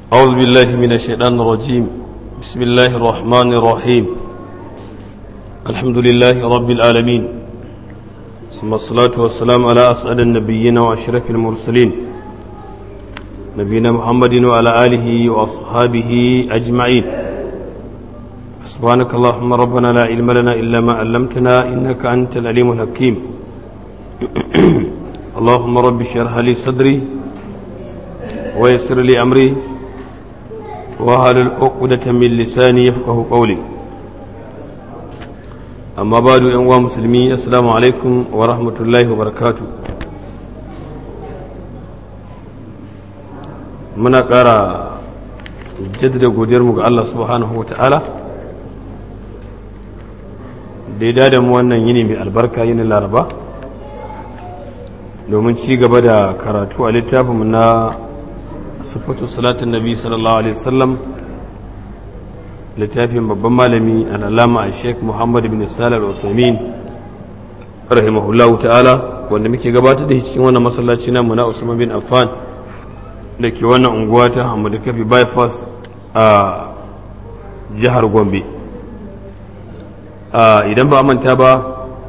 أعوذ بالله من الشيطان الرجيم بسم الله الرحمن الرحيم الحمد لله رب العالمين ثم الصلاة والسلام على أسعد النبيين وأشرف المرسلين نبينا محمد وعلى آله وأصحابه أجمعين سبحانك اللهم ربنا لا علم لنا إلا ما علمتنا إنك أنت العليم الحكيم اللهم رب اشرح لي صدري ويسر لي أمري وهل العقدة من لساني يفقه قولي أما بعد أنواع مسلمين السلام عليكم ورحمة الله وبركاته muna ƙara jaddada godiyarmu ga Allah subhanahu wa ta'ala da ya dada mu wannan yini mai albarka yini laraba domin ci gaba da karatu a littafinmu na sufatu salatin nabi sallallahu alaihi wasallam littafin babban malami al'alama a sheik muhammad bin salar usamin rahimahullahu ta'ala wanda muke gabatar da cikin wannan masallaci namu na usman bin affan da ke wannan unguwa ta hamadu kafi bypass a jihar gombe idan ba manta ba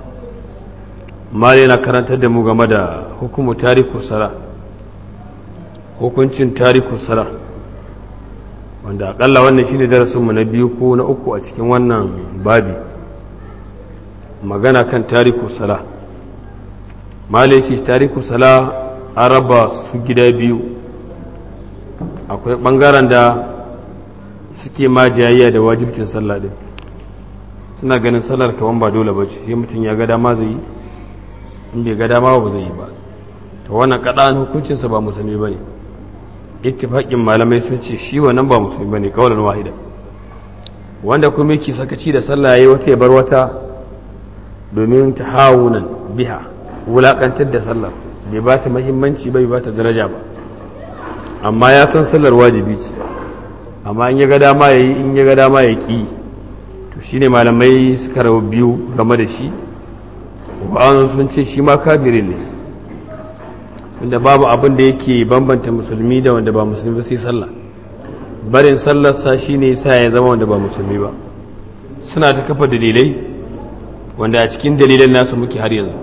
mali na karantar da mu game da hukumu tariku sara hukuncin tariku sara wanda akalla wannan shine darasinmu na biyu ko na uku a cikin wannan babi magana kan tariku sala mali ce tariku sala an raba su gida biyu akwai ɓangaren da suke ma jayayya da wajibcin sallah din suna ganin sallar kaman ba dole ba ce sai mutum ya ga dama zai yi in bai ga dama ba zai yi ba ta wannan kaɗan hukuncinsa ba musulmi ba ne ittifaƙin malamai sun ce shi wannan ba musulmi ba ne kawalan wahida wanda kuma yake sakaci da sallah ya yi wata ya bar wata domin ta hawunan biha wulaƙantar da sallar bai ba ta mahimmanci bai ba ta daraja ba amma ya san sallar wajibi ce amma in ya ga dama ya yi in ya ga dama ya ƙi to shi ne malamai suka rabu biyu game da shi wa'ansu sun ce shi ma kafirin ne inda babu abin da yake bambanta musulmi da wanda ba musulmi ba sai sallah barin sallarsa shi ne sa ya zama wanda ba musulmi ba suna ta kafa dalilai wanda a cikin dalilan nasu muke har yanzu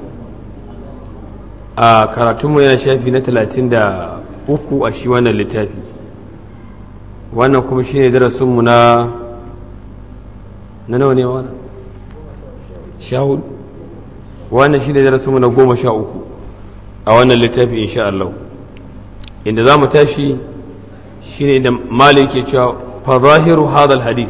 a karatunmu yana shafi na talatin da uku a shi wannan littafi wannan kuma shi ne darasinmu na na nawa ne wannan sha hudu wannan shi ne darasinmu na goma sha uku a wannan littafi insha Allah inda za mu tashi shi ne da malin ke cewa fa zahiru hadal hadis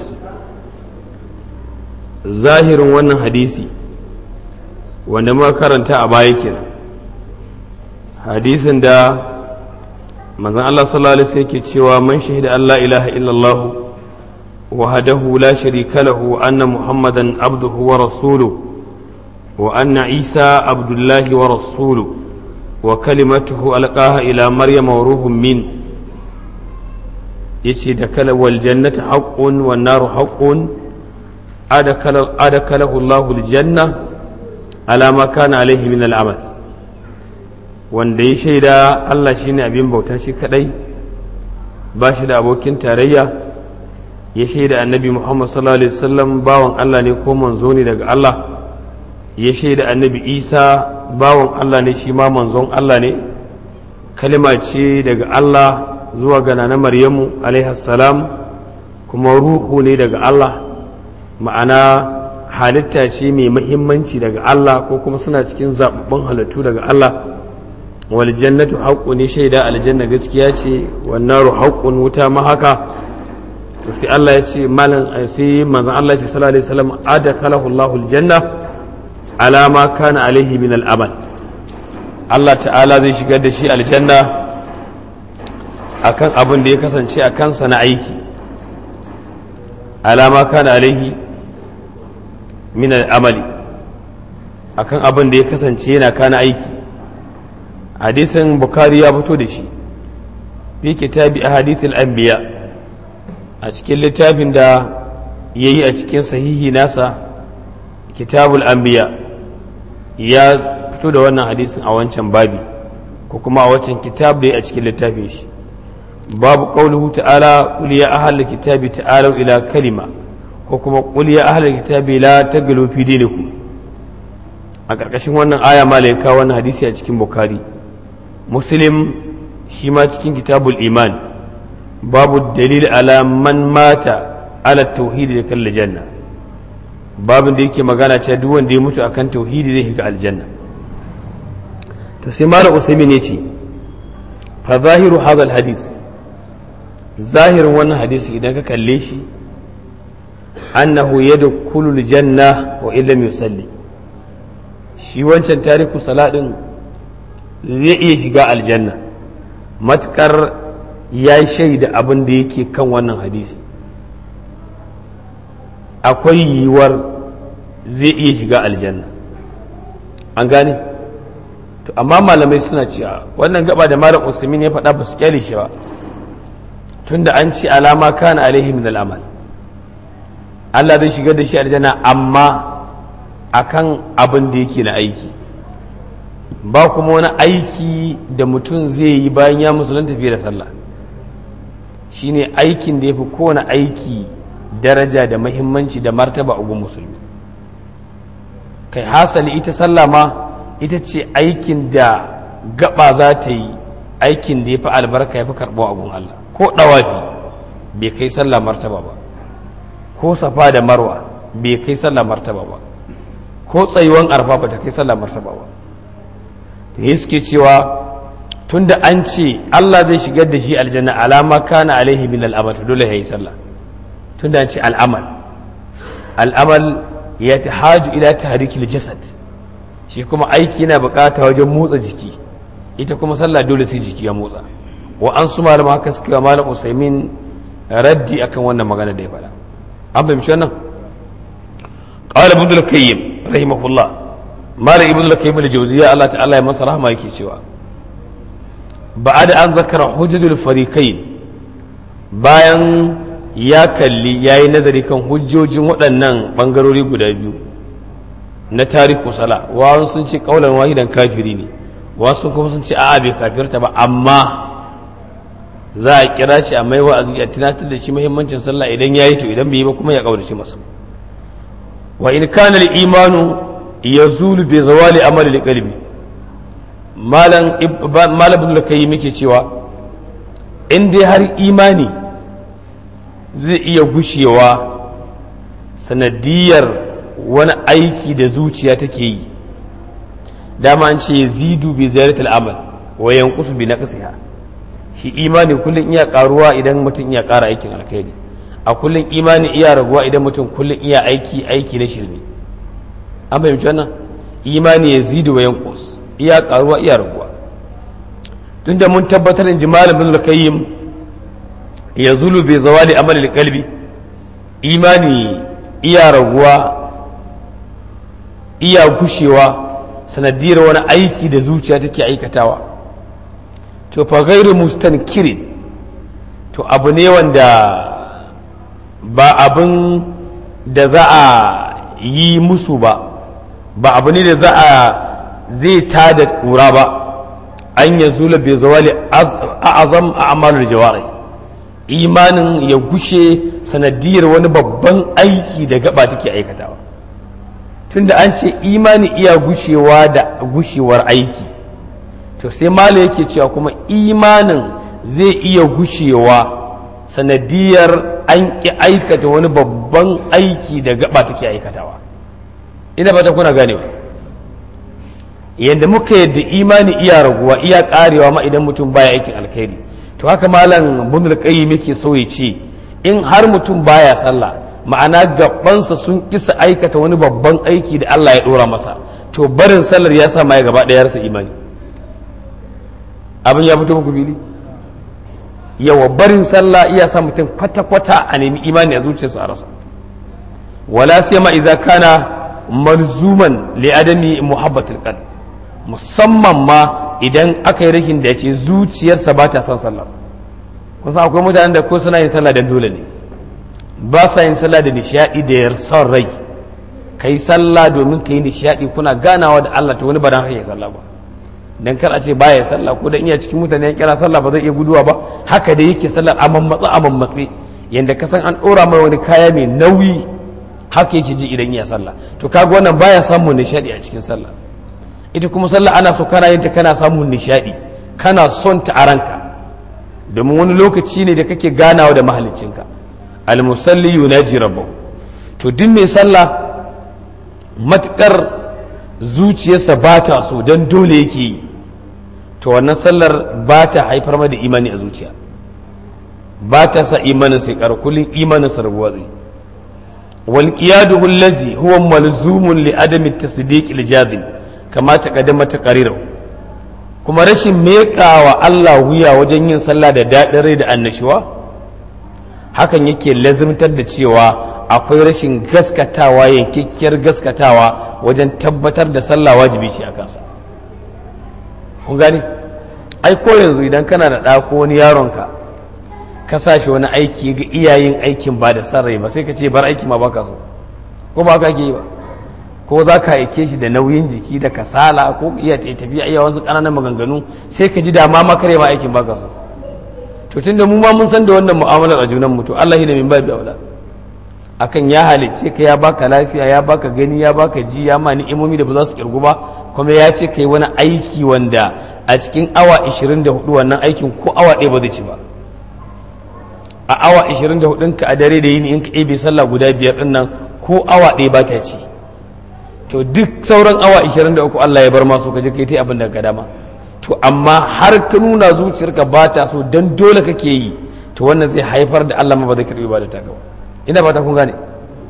zahirin wannan hadisi wanda muka karanta a baya kenan hadisin da manzon Allah sallallahu alaihi wasallam yake cewa man shahida Allah ilaha illallah wahdahu la sharika lahu anna muhammadan abduhu wa rasuluhu wa anna isa abdullahi wa rasuluhu wa kalimatuhu alqaha ila maryam wa ruhun min yace da kala wal jannatu haqqun wan naru haqqun adakala adakalahu Allah al janna ala ma kana alaihi min al amal wanda ya shaida Allah shi ne abin bauta shi kadai ba shi da abokin tarayya ya shaida annabi Muhammad sallallahu alaihi wasallam bawan Allah ne ko manzo ne daga Allah ya shaida annabi Isa bawan Allah ne shi ma manzon Allah ne kalima ce daga Allah zuwa ga nana Maryamu alaihi salam kuma ruhu ne daga Allah ma'ana halitta ce mai muhimmanci daga Allah ko kuma suna cikin zababbun halittu daga Allah waljannatu haqqun ne shaida aljanna gaskiya ce wan naru haqqun wuta ma haka to sai Allah ya ce malan sai manzon Allah ya ce sallallahu alaihi wasallam adakalahu Allahu aljanna ala ma kana alaihi min al'amal Allah ta'ala zai shigar da shi aljanna akan abin da ya kasance a kansa na aiki ala ma kana alaihi min al'amali akan abin da ya kasance yana kana aiki hadisin bukari ya fito da shi fi kitabi a hadithul anbiya a cikin littafin da ya yi a cikin sahihi nasa kitabul anbiya ya fito da wannan hadisin a wancan babi ko kuma a wancan kitab da a cikin littafin shi babu qawluhu ta'ala qul ya ahlal kitabi ta'alu ila kalima ko kuma qul ya ahlal kitabi la taglu fi dinikum a ƙarƙashin wannan aya malaika wannan hadisi a cikin bukhari muslim shi ma cikin kitabul iman babu dalil ala man mata ala tauhidi da kalla janna babin da yake magana cewa duk wanda ya mutu akan tauhidi zai shiga aljanna to sai malam usaimin ne ce fa zahiru hadha hadis zahirin wannan hadisi idan ka kalle shi annahu yadkhulu aljanna wa illam yusalli shi wancan tariku saladin zai iya shiga aljanna matukar ya shaida abin da yake kan wannan hadisi akwai yiwuwar zai iya shiga aljanna an gane to amma malamai suna cewa wannan gaba da malam usmin ya faɗa ba su kyale shi ba tunda an ci alama kana alaihi min al'amal Allah zai shigar da shi aljanna amma akan abin da yake na aiki ba kuma wani aiki da mutum zai yi bayan ya musulunta fiye da sallah shine aikin da ya fi kowane aiki daraja da mahimmanci da martaba a musulmi kai hasali ita sallah ma ita ce aikin da gaba za ta yi aikin da ya fi albarka ya fi karɓo a gun Allah ko ɗawafi bai kai sallah martaba ba ko safa da marwa bai kai sallah martaba ba ko tsayuwan arfa ba ta kai sallah martaba ba da suke cewa tunda an ce Allah zai shigar da shi aljanna alama kana alaihi min al'amal to dole ya yi sallah tunda an ce al'amal al'amal ya tahaju ila tahrikil jasad shi kuma aiki yana bukata wajen motsa jiki ita kuma sallah dole sai jiki ya motsa wa an su malama haka suka malam usaimin raddi akan wannan magana da ya faɗa an fahimci wannan qala ibn al-qayyim rahimahullah malam ibn al-qayyim al-jawziyya Allah ta'ala ya masa rahma yake cewa ba'ad an zakara hujjatul fariqain bayan ya kalli yayi nazari kan hujjojin waɗannan bangarori guda biyu na tariku sala wa sun ce kaulan wahidan kafiri ne wasu kuma sun ce a'a bai kafirta ba amma za a kira shi a mai wa'azi a tunatar da shi muhimmancin sallah idan yayi to idan bai yi ba kuma ya kaurace masa wa in kana al-imanu yazulu bi zawali amali al-qalbi malam malam da kai muke cewa in dai har imani zai iya gushewa sanadiyar wani aiki da zuciya take yi dama an ce zidu bi ziyaratul amal wa yanqusu bi naqsiha shi imani kullun iya karuwa idan mutum iya ƙara aikin alkhairi a kullun imani iya raguwa idan mutum kullun iya aiki aiki na shirme an fahimci wannan imani ya zidu wa yanqus iya karuwa iya raguwa tunda mun tabbatar in ji malamin al-qayyim ya zulu bi zawali amal qalbi imani iya raguwa iya gushewa sanadiyar wani aiki da zuciya take aikatawa to fa gairu mustankirin to abu ne wanda ba abin da za a yi musu ba ba abu ne da za a zai tada kura ba an ya zula bai zawali a'azam a amalar jawarai imanin ya gushe sanadiyar wani babban aiki da gaba take aikatawa tunda an ce imani iya gushewa da gushewar aiki to sai mala yake cewa kuma imanin zai iya gushewa sanadiyar an ƙi aikata wani babban aiki da gaba take aikatawa ina fata kuna ganewa yadda muka yadda imani iya raguwa iya karewa ma idan mutum baya aikin alkhairi to haka malam bunul qayyim yake so ya ce in har mutum baya sallah ma'ana gabansa sun kisa aikata wani babban aiki da Allah ya dora masa to barin sallar ya sa ya gaba ɗaya rasa imani abin ya fito muku bili yawa barin sallah iya sa mutum kwata-kwata a nemi imani a zuciyarsa a rasa wala sai ma idza kana malzuman li adami muhabbatul qalb musamman ma idan aka yi rashin da ya ce zuciyarsa ba ta son sallah kusa akwai mutanen da ko suna yin sallah da dole ne ba sa yin sallah da nishadi da son rai ka yi sallah domin ka yi nishadi kuna ganawa da Allah ta wani ba dan kake sallah ba dan kar a ce baya sallah ko dan iya cikin mutane ya kira sallah ba zai iya guduwa ba haka da yake sallar a mammatsa a mammatse yanda ka san an ɗora mai wani kaya mai nauyi haka yake ji idan iya sallah to kaga wannan baya samun nishadi a cikin sallah ita kuma sallah ana so kana yin ta kana samun nishadi kana son ta a ranka domin wani lokaci ne da kake ganawa da mahaliccinka almusalli yunaji rabbahu to duk mai sallah matukar zuciyarsa ba ta so don dole yake yi to wannan sallar ba ta haifar da imani a zuciya ba ta sa imanin sai kar kullun imanin sa rabuwa zai wal qiyaduhu allazi huwa malzumun li adami tasdiq al jazim kama taqaddama taqariru kuma rashin meƙawa Allah wuya wajen yin sallah da daɗin rai da annashuwa hakan yake lazimtar da cewa akwai rashin gaskatawa yankakkiyar gaskatawa wajen tabbatar da sallah wajibi ce a kansa kun gani ai ko yanzu idan kana da ɗa ko wani yaronka ka sa shi wani aiki ga iyayen aikin ba da san rai ba sai ka ce bar aiki ma baka so ko ba ka ke yi ba ko za ka aike shi da nauyin jiki da kasala ko iya tafiya iya wasu ƙananan maganganu sai ka ji dama makare ma aikin baka so to tunda mu ma mun san da wannan mu'amalar a junan mu to Allah ne min babi aula akan ya halicce ka ya baka lafiya ya baka gani ya baka ji ya ma ni'imomi da ba za su kirgu ba kuma ya ce kai wani aiki wanda a cikin awa 24 wannan aikin ko awa ɗaya ba zai ci ba a awa 24 ka a dare da yini in ka ebe sallah guda biyar din nan ko awa ɗaya ba ta ci to duk sauran awa 23 Allah ya bar masu ka je kai ta abin da ka dama to amma har ka nuna zuciyarka ba ta so dan dole kake yi to wannan zai haifar da Allah ma ba zai karbi ba da ta gaba ina ba ta kun gane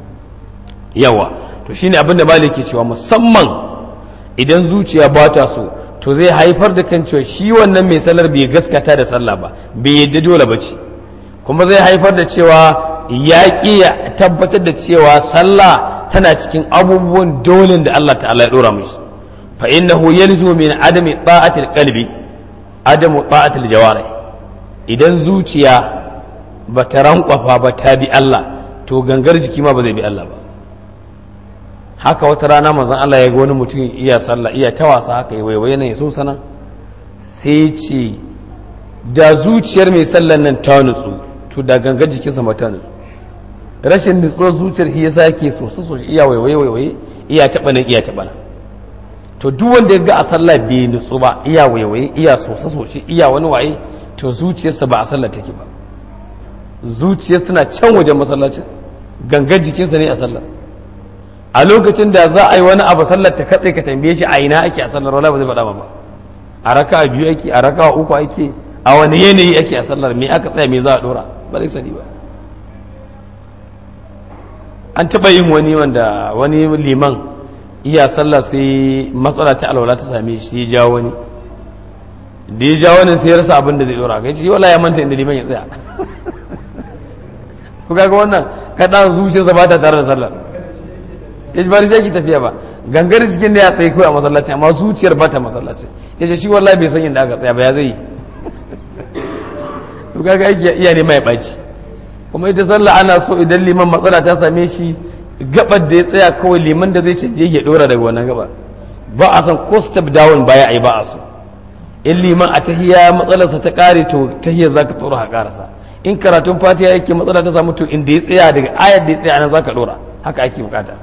yawa to shine abin da malik ke cewa musamman idan zuciya ba ta so to zai haifar da kan cewa shi wannan mai sallar bai gaskata da sallah ba bai yadda dole ba ce kuma zai haifar da cewa ya ƙi ya tabbatar da cewa sallah tana cikin abubuwan dole da Allah ta'ala ya dora mishi fa innahu yalzu min adami ta'atil qalbi adamu ta'atil jawarih idan zuciya ba ta rankwafa ba ta bi Allah to gangar jiki ma ba zai bi Allah ba haka wata rana manzon Allah ya ga wani mutum iya sallah iya ta wasa haka ya waiwaye nan ya so sana sai ce da zuciyar mai sallan nan ta nutsu to da gangar jikinsa ma ta nutsu rashin nutsuwar zuciyar shi yasa yake so su so iya waiwaye waiwaye iya taɓa nan iya taɓa nan to duk wanda ya ga a sallah bai nutsu ba iya waiwaye iya sosa soshi iya wani waye to zuciyarsa ba a sallah take ba zuciyarsa tana can wajen masallacin gangar jikinsa ne a sallah a lokacin da za a yi wani abu sallar ta katse ka tambaye shi a ina ake a sallar wala ba zai faɗa ba a raka a biyu ake a raka a uku ake a wani yanayi ake a sallar me aka tsaya me za a dora ba zai sani ba an taɓa yin wani wanda wani liman iya sallah sai matsala ta alwala ta same shi sai ya jawo wani da ya jawo wani sai ya rasa abin da zai dora kai ce wala ya manta inda liman ya tsaya ku kaga wannan kaɗan zuciyarsa ba ta tare da sallar ya ba sai ki tafiya ba gangar cikin da ya tsaye kawai a masallaci amma zuciyar ba ta masallaci ya ce shi wallahi bai san inda aka tsaya ba ya zai yi to kaga aiki iya ne mai ɓaci kuma ita sallah ana so idan liman matsala ta same shi gabar da ya tsaya kawai liman da zai canje ya dora daga wannan gaba ba a san ko step down baya a yi ba a so in liman a tahiya matsalarsa ta kare to tahiyar za ka tsoro a karasa in karatun fatiha yake matsala ta samu to inda ya tsaya daga ayar da ya tsaya nan za ka dora haka ake bukata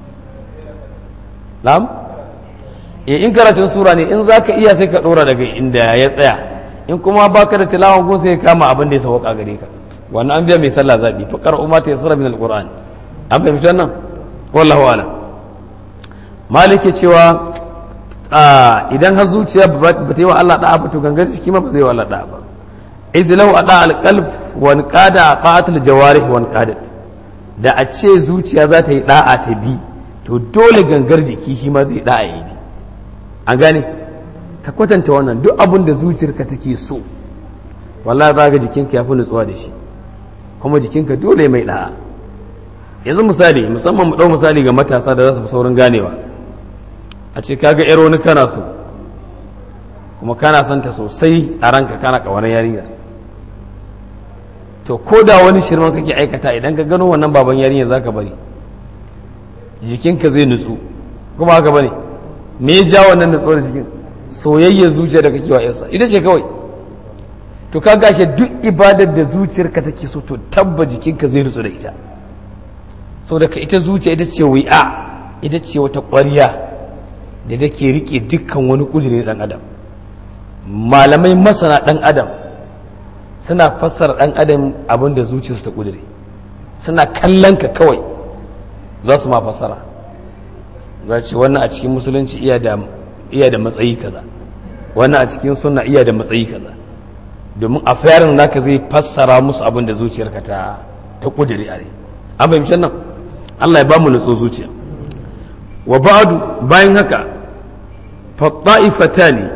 na'am eh in karatun sura ne in za ka iya sai ka dora daga inda ya tsaya in kuma baka da tilawan gun sai ka kama abin da ya sauka gare ka wannan an biya mai sallah zabi fa qara'u ma tayassara min alquran an fahimci wannan wallahu a'lam malike cewa idan har zuciya ba ta yi wa Allah da'a ba to gangan jiki ma ba zai wa Allah da'a ba izlahu ada alqalb wa qada ta'atul jawarih wa qadat da a ce zuciya za ta yi da'a ta bi to dole gangar jiki shi ma zai da'a yi bi an gane ka kwatanta wannan duk abin da zuciyarka take so wallahi za ga jikinka ya fi nutsuwa da shi kuma jikinka dole mai da'a yanzu misali musamman mu dau misali ga matasa da za su fi saurin ganewa a ce kaga yar wani kana so kuma kana son ta sosai a ranka kana kawanar yarinyar to ko da wani shirman kake aikata idan ka gano wannan baban yarinyar zaka bari jikinka zai nutsu kuma haka bane me ya ja wannan nutsuwar jikin soyayyar zuciya da kake wa yarsa ita ce kawai to ka gashe duk ibadar da zuciyarka take so to tabba jikinka zai nutsu da ita so daga ita zuciya ita ce wi'a ita ce wata ƙwariya da take rike dukkan wani ƙudiri ɗan adam malamai masana ɗan adam suna fassara ɗan adam abin da zuciyarsu ta ƙudiri suna kallon ka kawai za su ma fassara za ce wannan a cikin musulunci iya da matsayi kaza wannan a cikin sunna iya da matsayi kaza domin a fayarin naka zai fassara musu abin da zuciyarka ta ta ƙudiri a rai an fahimci nan Allah ya ba mu nutso zuciya wa ba'du bayan haka fa ta'ifatani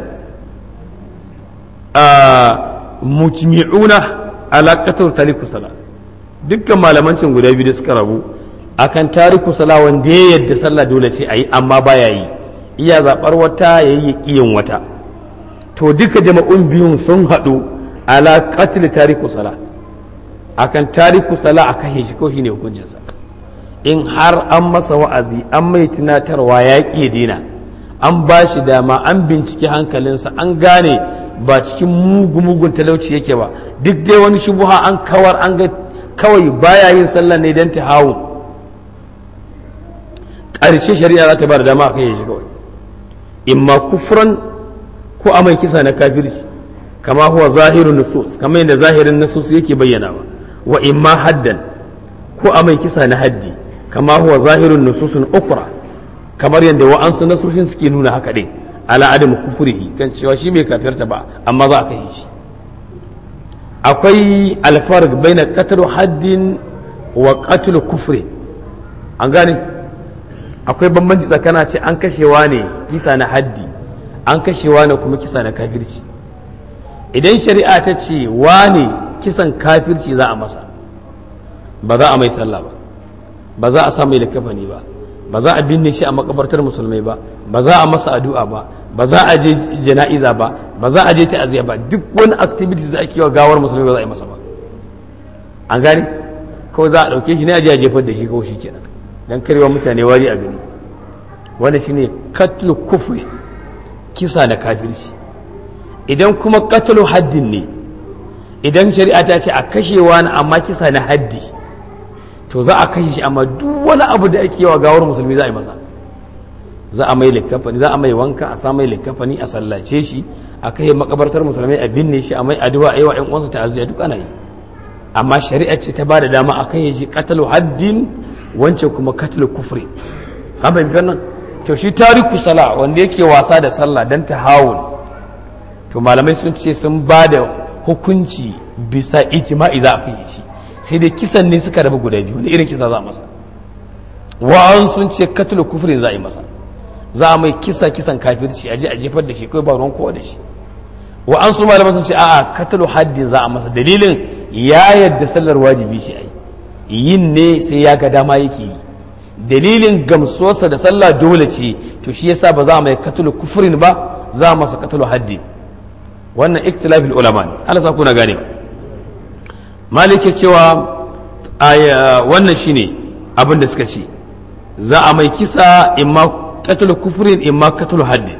a mujmi'una ala qatl tariku sala dukkan malamancin guda biyu da suka rabu akan tariku sala wanda ya yadda sallah dole ce ayi amma baya yi iya zabar wata yayi kiyin wata to duka jama'un biyun sun haɗu ala qatl tariku sala akan tariku sala a kashe shi ko shine hukuncinsa in har an masa wa'azi an mai tunatarwa ya ƙi dina an ba shi dama an bincike hankalinsa an gane ba cikin mugu-mugun talauci yake ba duk dai wani shubuha an kawar an ga kawai baya yin sallah ne don ta hawo ƙarshe shari'a za ta ba da dama a kai shi kawai imma kufran ko a mai kisa na kafirci kama huwa zahirun nusus kama yadda zahirin nusus yake bayyana ba wa imma haddan ko a mai kisa na haddi kama huwa zahirun nususun ukra kamar yadda wa'ansu nasushin suke nuna haka ɗin ala adam kufurihi kan cewa shi mai kafirta ba amma za a kai shi akwai alfarq baina qatlu haddin wa qatlu kufri an gane akwai bambanci tsakana ce an kashewa ne kisa na haddi an kashewa ne kuma kisa na kafirci idan shari'a ta ce wane kisan kafirci za a masa ba za a mai sallah ba ba za a sa mai likafani ba ba za a binne shi a makabartar musulmai ba ba za a masa addu'a ba ba za a je jana'iza ba ba za a je ta'aziyya ba duk wani activities da ake wa gawar musulmai ba za a yi masa ba an gane kawai za a ɗauke shi ne a je a jefar da shi kawai shi kenan dan karewa mutane wari a gani wanda shine katlu kufri kisa na kafirci idan kuma katlu haddin ne idan shari'a ta ce a kashewa na amma kisa na haddi to za a kashe shi amma duk wani abu da ake yawa gawar musulmi za a yi masa za a mai likafani za a mai wanka a sa mai likafani a sallace shi a kai makabartar musulmai a binne shi a mai addu'a a yi wa ƴan uwansa ta'aziyya duk ana yi amma shari'a ce ta bada dama a kai shi qatalu haddin wance kuma qatalu kufri an bai nan to shi tariku sala wanda yake wasa da sallah dan tahawun to malamai sun ce sun bada hukunci bisa ijma'i za a kai shi sai dai kisan ne suka raba guda biyu wani irin kisa za a masa wa'an sun ce katulu kufrin za a yi masa za a mai kisa kisan kafirci a je a jefar da shi kai ba ruwan kowa da shi wa'an su malaman sun ce a'a katulu haddin za a masa dalilin ya yadda sallar wajibi shi ai yin ne sai ya ga dama yake yi dalilin gamsuwarsa da sallah dole ce to shi yasa ba za a mai katulu kufrin ba za a masa katulu haddin wannan iktilafil ulama ne Allah sa kuna gane ba malike cewa wannan shine abin da suka ce za a mai kisa imma qatlu kufrin imma qatlu hadd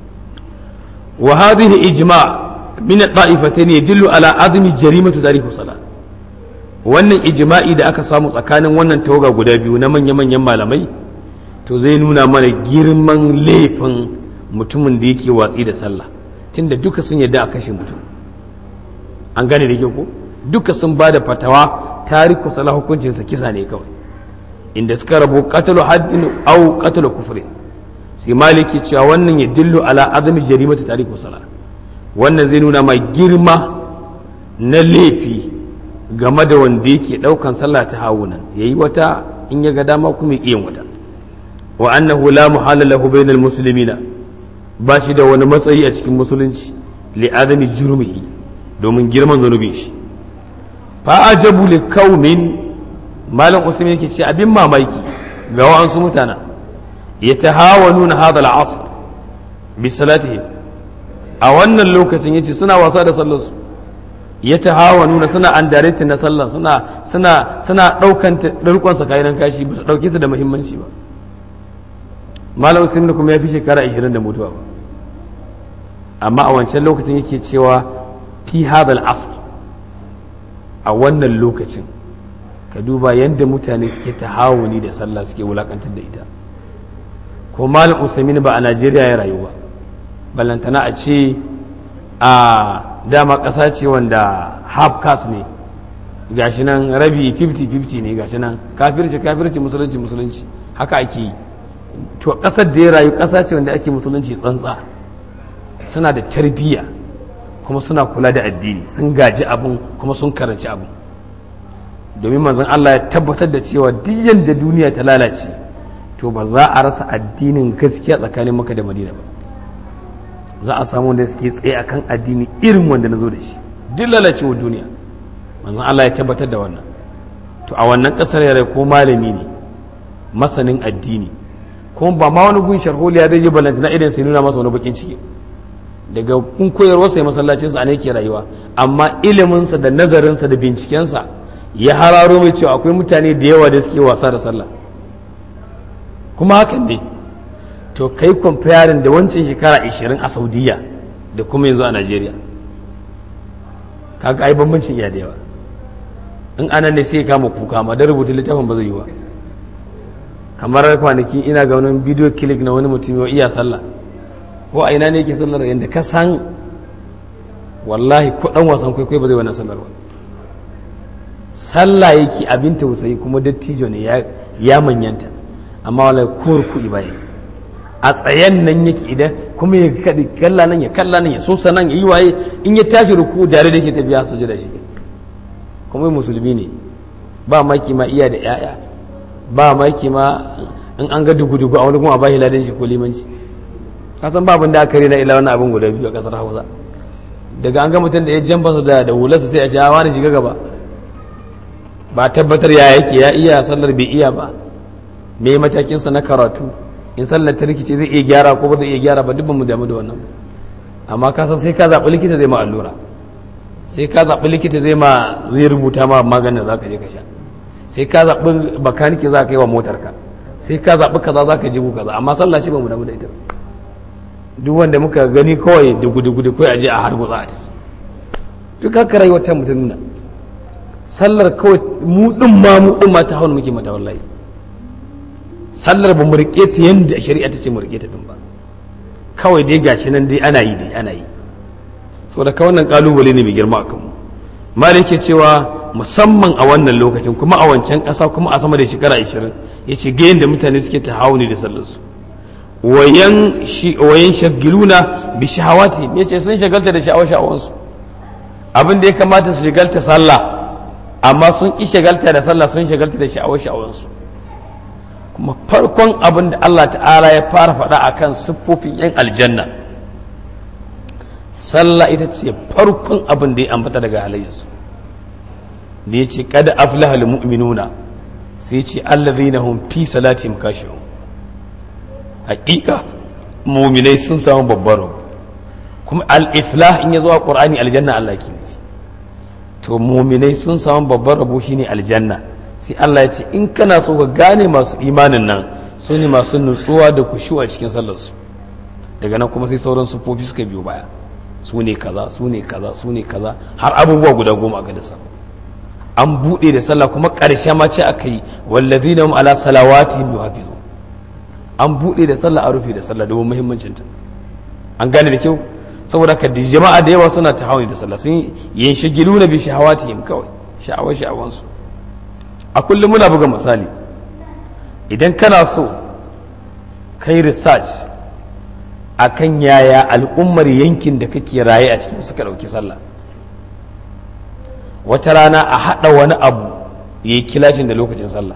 wa hadhihi ijma' min at-ta'ifatayn yadullu ala azmi jarimatu tarihi salat wannan ijma'i da aka samu tsakanin wannan tawaga guda biyu na manya-manyan malamai to zai nuna mana girman laifin mutumin da yake watsi da sallah tunda duka sun yadda a kashe mutum an gane da ke ko duka sun ba da fatawa tariku sala hukuncinsa kisa ne kawai inda suka rabu qatalu haddin au qatalu kufri sai maliki cewa wannan ya dillu ala azami jarimatu tariku sala wannan zai nuna mai girma na laifi game da wanda yake daukan sallah ta hawunan yayi wata in ya ga dama kuma ya yin wata wa annahu la muhala lahu bainal muslimina ba shi da wani matsayi a cikin musulunci li adami jurmihi domin girman zanubin shi fa'ajabu li kaumin malam usman yake ce abin mamaki ga wa'ansu mutana ya ta hawa nuna hada al'asr bi salatihim a wannan lokacin yace suna wasa da sallarsu ya ta hawa nuna suna an na sallar suna suna suna daukan dalkon sa kayan kashi ba su dauke ta da muhimmanci ba malam usman kuma ya fi shekara 20 da mutuwa ba amma a wancan lokacin yake cewa fi hadal asr a wannan lokacin ka duba yadda mutane suke tahawuni da sallah suke wulakantar da ita ko malam usaimin ba a najeriya ya rayu ba ballantana a ce a dama ƙasa ce wanda half caste ne gashi nan rabi 50-50 ne gashi nan kafirci kafirci musulunci musulunci haka ake yi to ƙasar da ya rayu ƙasa ce wanda ake musulunci tsantsa suna da tarbiyya kuma suna kula da addini sun gaji abin kuma sun karanci abin domin manzon Allah ya tabbatar da cewa duk yadda duniya ta lalace to ba za a rasa addinin gaskiya tsakanin maka da madina ba za a samu wanda suke tsaye akan addini irin wanda na zo da shi duk lalacewar duniya manzon Allah ya tabbatar da wannan to a wannan kasar yare ko malami ne masanin addini kuma ba ma wani gun sharholiya zai yi balantana irin sai nuna masa wani bakin ciki daga kun koyarwa sai masallacinsa a ne ke rayuwa amma iliminsa da nazarinsa da bincikensa ya hararo mai cewa akwai mutane da yawa da suke wasa da sallah kuma hakan ne to kai comparing da wancan shekara 20 a saudiya da kuma yanzu a najeriya kaga ai bambancin iya da yawa in anan ne sai kama kuka ma da rubuta littafin ba zai yi ba kamar kwanaki ina ga wani bidiyo kilik na wani mutum ya iya sallah ko a ina ne yake sallar yadda ka san wallahi ko dan wasan kwaikwai ba zai wannan sallar ba sallah yake abin tausayi kuma dattijo ne ya manyanta amma wallahi kuwar kuɗi baya a tsayen nan yake idan kuma ya kaɗi kalla nan ya kalla nan ya sosa nan ya yi waye in ya tashi ruku dare da ke tafiya su da shi kuma musulmi ne ba maki ma iya da 'ya'ya ba maki ma in an ga dugu-dugu a wani kuma ba hiladin shi ko limanci kasan ba abin da aka rena ila wani abin guda biyu a kasar hausa daga an ga mutum da ya jamba su da hularsa sai a ce wani shiga gaba ba tabbatar ya yake ya iya sallar bai iya ba me matakinsa na karatu in sallar ta rikice zai iya gyara ko ba zai iya gyara ba duk mu damu da wannan amma ka san sai ka zaɓi likita zai ma allura sai ka zaɓi likita zai ma zai rubuta ma maganin da za ka je ka sha sai ka zaɓi bakanike za ka yi wa motarka sai ka zaɓi kaza za ka jibu kaza amma sallah shi ba mu damu da ita duk wanda muka gani kawai dugu-dugu kawai aje a harbu za a tafi duk haka rayuwar ta mutum nuna sallar kawai mu ɗin ma mu ɗin ma ta hawan muke mata wallahi sallar ba mu riƙe ta yadda shari'a ta ce mu riƙe ta ɗin ba kawai dai gashi nan dai ana yi dai ana yi saboda ka wannan kalubale ne mai girma a kanmu malik ke cewa musamman a wannan lokacin kuma a wancan ƙasa kuma a sama da shekara 20 ya ce ga yadda mutane suke ta hauni da sallarsu wayan shagiluna bi shahawati ya ce sun shagalta da sha'awar sha'awansu abin da ya kamata su shagalta sallah amma sun ƙi shagalta da sallah sun shagalta da sha'awar sha'awansu kuma farkon abin da Allah ta'ala ya fara faɗa akan siffofin 'yan aljanna sallah ita ce farkon abin da ya ambata daga halayyarsu da ya ce kada aflaha mu'minuna sai ce allazina hum fi salatihim khashi'un haƙiƙa mu'minai sun samu babbar rabu kuma al-iflah in ya zo a qur'ani aljanna Allah ke to mu'minai sun samu babbar rabo shine aljanna sai Allah ya ce in kana so ka gane masu imanin nan su ne masu nutsuwa da kushu a cikin sallarsu daga nan kuma sai sauran sufofi suka biyo baya su ne kaza su ne kaza su ne kaza har abubuwa guda goma a dasa an buɗe da sallah kuma ƙarshe ma ce aka yi wallazi na ala salawati yuhafizu an buɗe da sallah a rufe da sallah domin muhimmancin ta an gane da kyau saboda ka jama'a da yawa suna tahawuni da sallah sun yin shagilu na bi shahawatihim kawai sha'awar sha'awansu a kullum muna buga misali idan kana so kai research akan yaya al'ummar yankin da kake raye a cikin suka ɗauki sallah wata rana a haɗa wani abu ya yi kilashin da lokacin sallah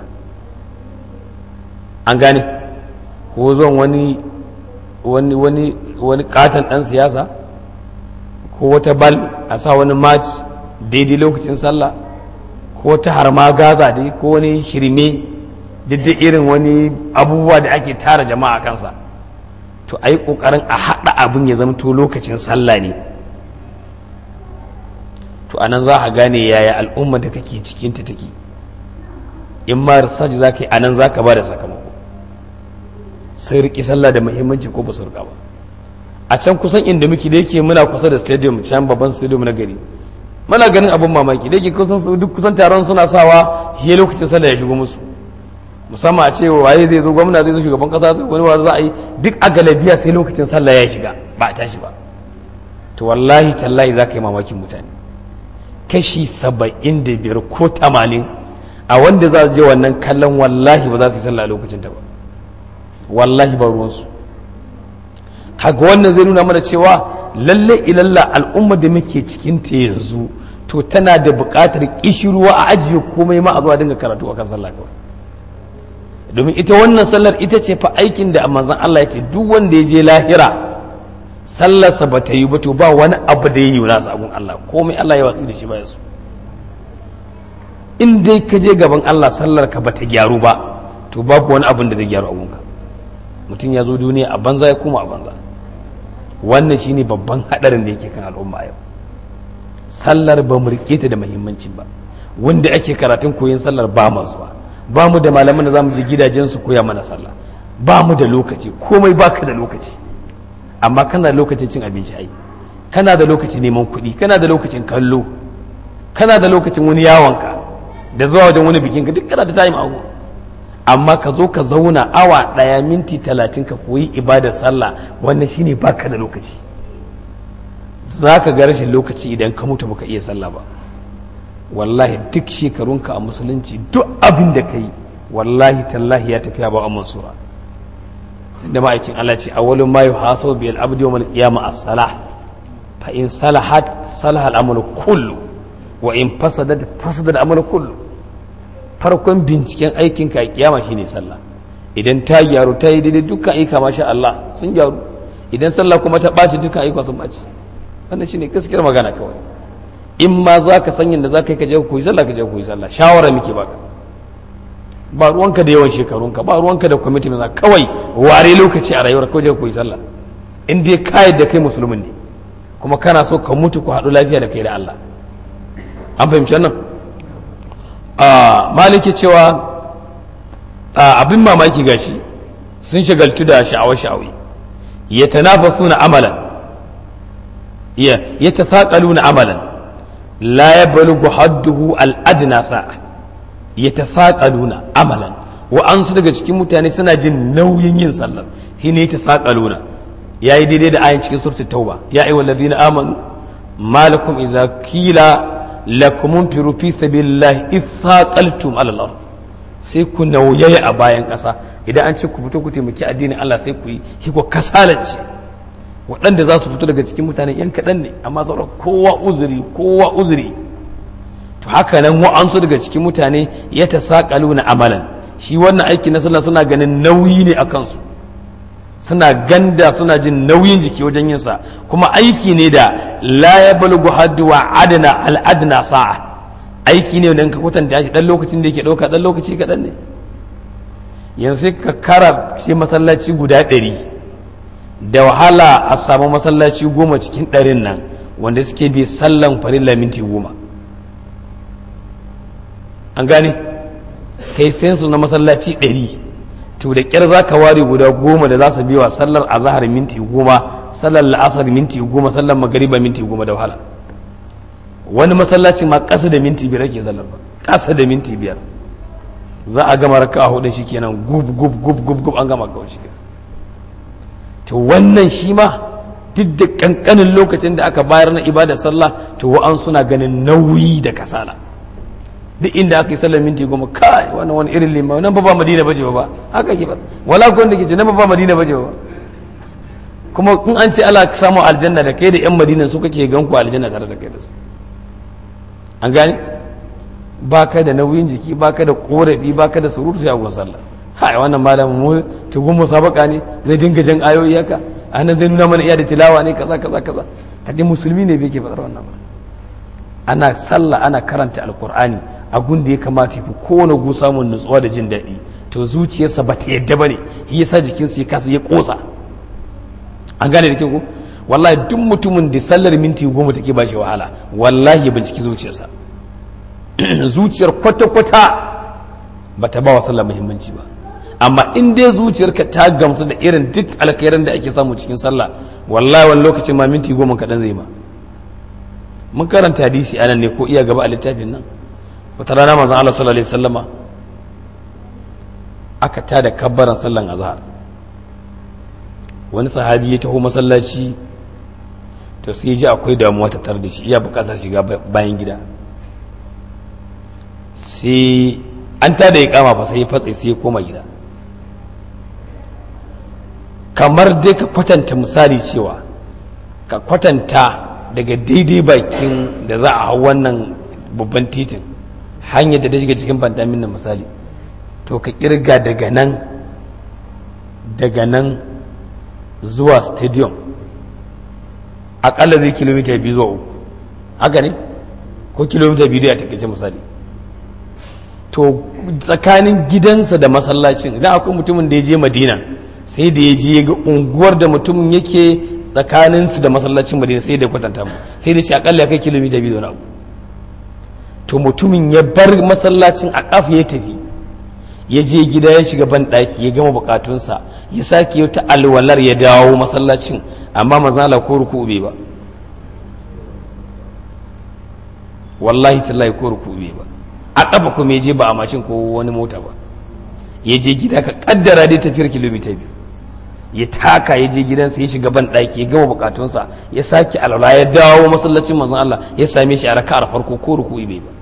an gane ko zuwan wani wani wani wani katon ɗan siyasa ko wata bal a sa wani match daidai lokacin sallah ko ta harma gaza dai ko wani shirme duk irin wani abubuwa da ake tara jama'a kansa to a yi ƙoƙarin a haɗa abin ya zamto lokacin sallah ne to a nan za a gane yaya al'umma da kake cikinta take in ma research za ka yi a nan za ka ba da sakamako sai riƙe sallah da muhimmanci ko ba su riƙa ba a can kusan inda muke da yake muna kusa da stadium can babban stadium na gari muna ganin abin mamaki da yake kusan duk kusan taron suna sawa shi lokacin sallah ya shigo musu musamman a ce waye zai zo gwamna zai zo shugaban kasa sai wani wa za a yi duk a galabiya sai lokacin sallah ya shiga ba a tashi ba to wallahi tallahi za ka yi mamakin mutane kashi saba'in da biyar ko tamanin a wanda za su je wannan kallon wallahi ba za su yi sallah a lokacin ta ba wallahi ba ruwansu haka wannan zai nuna mana cewa lalle ilalla al'umma da muke cikin ta yanzu to tana da buƙatar kishirwa a ajiye komai ma a zuwa dinga karatu akan sallah kawai domin ita wannan sallar ita ce fa aikin da manzon Allah ya ce duk wanda ya je lahira sallarsa ba ta yi ba to ba wani abu da ya yi nasa abun Allah komai Allah ya watsi da shi ba ya so in dai ka je gaban Allah sallar ka ba ta gyaru ba to babu wani abin da zai gyaru abunka mutum ya zo duniya a banza ya koma a banza wannan shine babban hadarin da yake kan al'umma yau sallar ba mu rike ta da muhimmanci ba wanda ake karatun koyon sallar ba ma zuwa ba mu da malaman da za mu je gidajen su koya mana sallah ba mu da lokaci komai baka da lokaci amma kana da lokacin cin abinci ai kana da lokacin neman kuɗi kana da lokacin kallo kana da lokacin wani yawonka da zuwa wajen wani bikin ka duk kana da time abu amma ka zo ka zauna awa ɗaya minti talatin ka koyi ibadar sallah wannan shine baka da lokaci za ka ga rashin lokaci idan ka mutu baka iya sallah ba wallahi duk shekarunka a musulunci duk abin da ka yi wallahi tallahi ya tafiya ba a mansura da ma'aikin Allah ce awwalun ma yuhasabu bil abdi yawm al-qiyamah as-salah fa in salahat salaha al-amru kullu wa in fasadat fasada al-amru kullu farkon binciken aikin ka a kiyama shine sallah idan ta gyaru ta yi daidai dukkan aika masha Allah sun gyaru idan sallah kuma ta ɓaci dukkan aika sun ɓaci wannan shine gaskiyar magana kawai in ma za ka san yadda za ka yi ka je ku yi sallah ka je ku yi sallah shawara muke baka ba ruwanka da yawan shekarunka ba ruwanka da kwamiti mai kawai ware lokaci a rayuwar kawai je ku yi sallah in dai ka da kai musulmin ne kuma kana so ka mutu ku haɗu lafiya da kai da Allah an fahimci wannan maliki cewa abin mamaki gashi sun shagaltu da sha'awar sha'awi ya tanafasuna amalan ya tasaƙaluna amalan la ya balugu hadduhu al'adna sa'a ya tasaƙaluna amalan wa'ansu daga cikin mutane suna jin nauyin yin sallar shi ne ta saƙaluna ya yi daidai da ayin cikin surtu tauba ya yi wallazi na amanu malakum iza kila lakumun firu fi sabilillahi ithaqaltum ala al sai ku nauyaya a bayan ƙasa idan an ce ku fito ku taimaki addinin Allah sai ku yi shi ku kasalance waɗanda za su fito daga cikin mutane yan kaɗan ne amma sauran kowa uzuri kowa uzuri to haka nan wa'ansu daga cikin mutane ya ta saƙalu na amalan shi wannan aiki na sallah suna ganin nauyi ne a kansu suna ganda suna jin nauyin jiki wajen yin sa kuma aiki ne da la ya balgu haddu wa adana al'adna sa'a aiki ne wanda ka kwatanta shi dan lokacin da yake ɗauka dan lokaci kaɗan ne yanzu sai ka kara ce masallaci guda ɗari da wahala a samu masallaci goma cikin ɗarin nan wanda suke bi sallan farilla minti goma an gane kai su na masallaci ɗari to da ƙyar za ka ware guda goma da za su biwa sallar azahar minti goma sallar la'asar minti goma sallar magariba minti goma da wahala wani masallaci ma ƙasa da minti biyar ake sallar ba ƙasa da minti biyar za a gama raka a hudu shi kenan gub gub gub gub gub an gama kawai shi kenan to wannan shi ma duk da kankanin lokacin da aka bayar na ibada sallah to wa'an suna ganin nauyi da kasala duk inda aka yi sallar minti goma kai wannan wani irin lima nan ba ba madina bace ba haka ke ba wala ko wanda ke ce nan ba ba madina bace ba kuma in an ce Allah samu aljanna da kai da yan madina su kake gan ku aljanna tare da kai da su an gane ba ka da nauyin jiki ba ka da korafi ba ka da surutu a gun sallah hai wannan malamin mu tugun musabaka ne zai dinga jan ayoyi haka anan zai nuna mana iya da tilawa ne kaza kaza kaza kaje musulmi ne bai ke faɗar wannan ba ana sallah ana karanta alkur'ani a gun da ya kamata fi kowane gu samun nutsuwa da jin daɗi to zuciyarsa ba ta yadda ba ne shi yasa jikinsa ya kasa ya kosa an gane da kyau wallahi duk mutumin da sallar minti goma take ba shi wahala wallahi ya binciki zuciyarsa zuciyar kwata-kwata ba ta ba wa sallar muhimmanci ba amma in dai zuciyarka ta gamsu da irin duk alkhairan da ake samu cikin sallah wallahi wani lokacin ma minti goma kaɗan zai ma mun karanta hadisi anan ne ko iya gaba a littafin nan wata rana manzon Allah sallallahu alaihi wasallama aka tada kabbaran sallan azhar wani sahabi ya taho masallaci to sai ji akwai damuwa ta tar da shi iya bukatar shiga bayan gida sai an tada ya kama fa sai ya fatse sai ya koma gida kamar dai ka kwatanta misali cewa ka kwatanta daga daidai bakin da za a hau wannan babban titin hanyar da ta shiga cikin bandamin na misali to ka kirga daga nan daga nan zuwa stadium akalla zai kilomita biyu zuwa uku haka ne ko kilomita biyu da a takaice misali to tsakanin gidansa da masallacin idan akwai mutumin da ya je madina sai da ya je ga unguwar da mutumin yake tsakaninsu da masallacin madina sai da kwatanta mu sai da ce akalla ya kai kilomita biyu da wani abu to mutumin ya bar masallacin a kafa ya tafi ya je gida ya shiga ban ɗaki ya gama bukatunsa ya sake ta alwalar ya dawo masallacin amma mazala ko ruku bai ba wallahi tallahi ko ruku bai ba a kafa kuma ya je ba a macin ko wani mota ba ya je gida ka kaddara dai tafiyar kilomita biyu ya taka ya je gidansa ya shiga ban ɗaki ya gama bukatunsa ya sake alwala ya dawo masallacin manzon Allah ya same shi a raka'ar farko ko ruku bai ba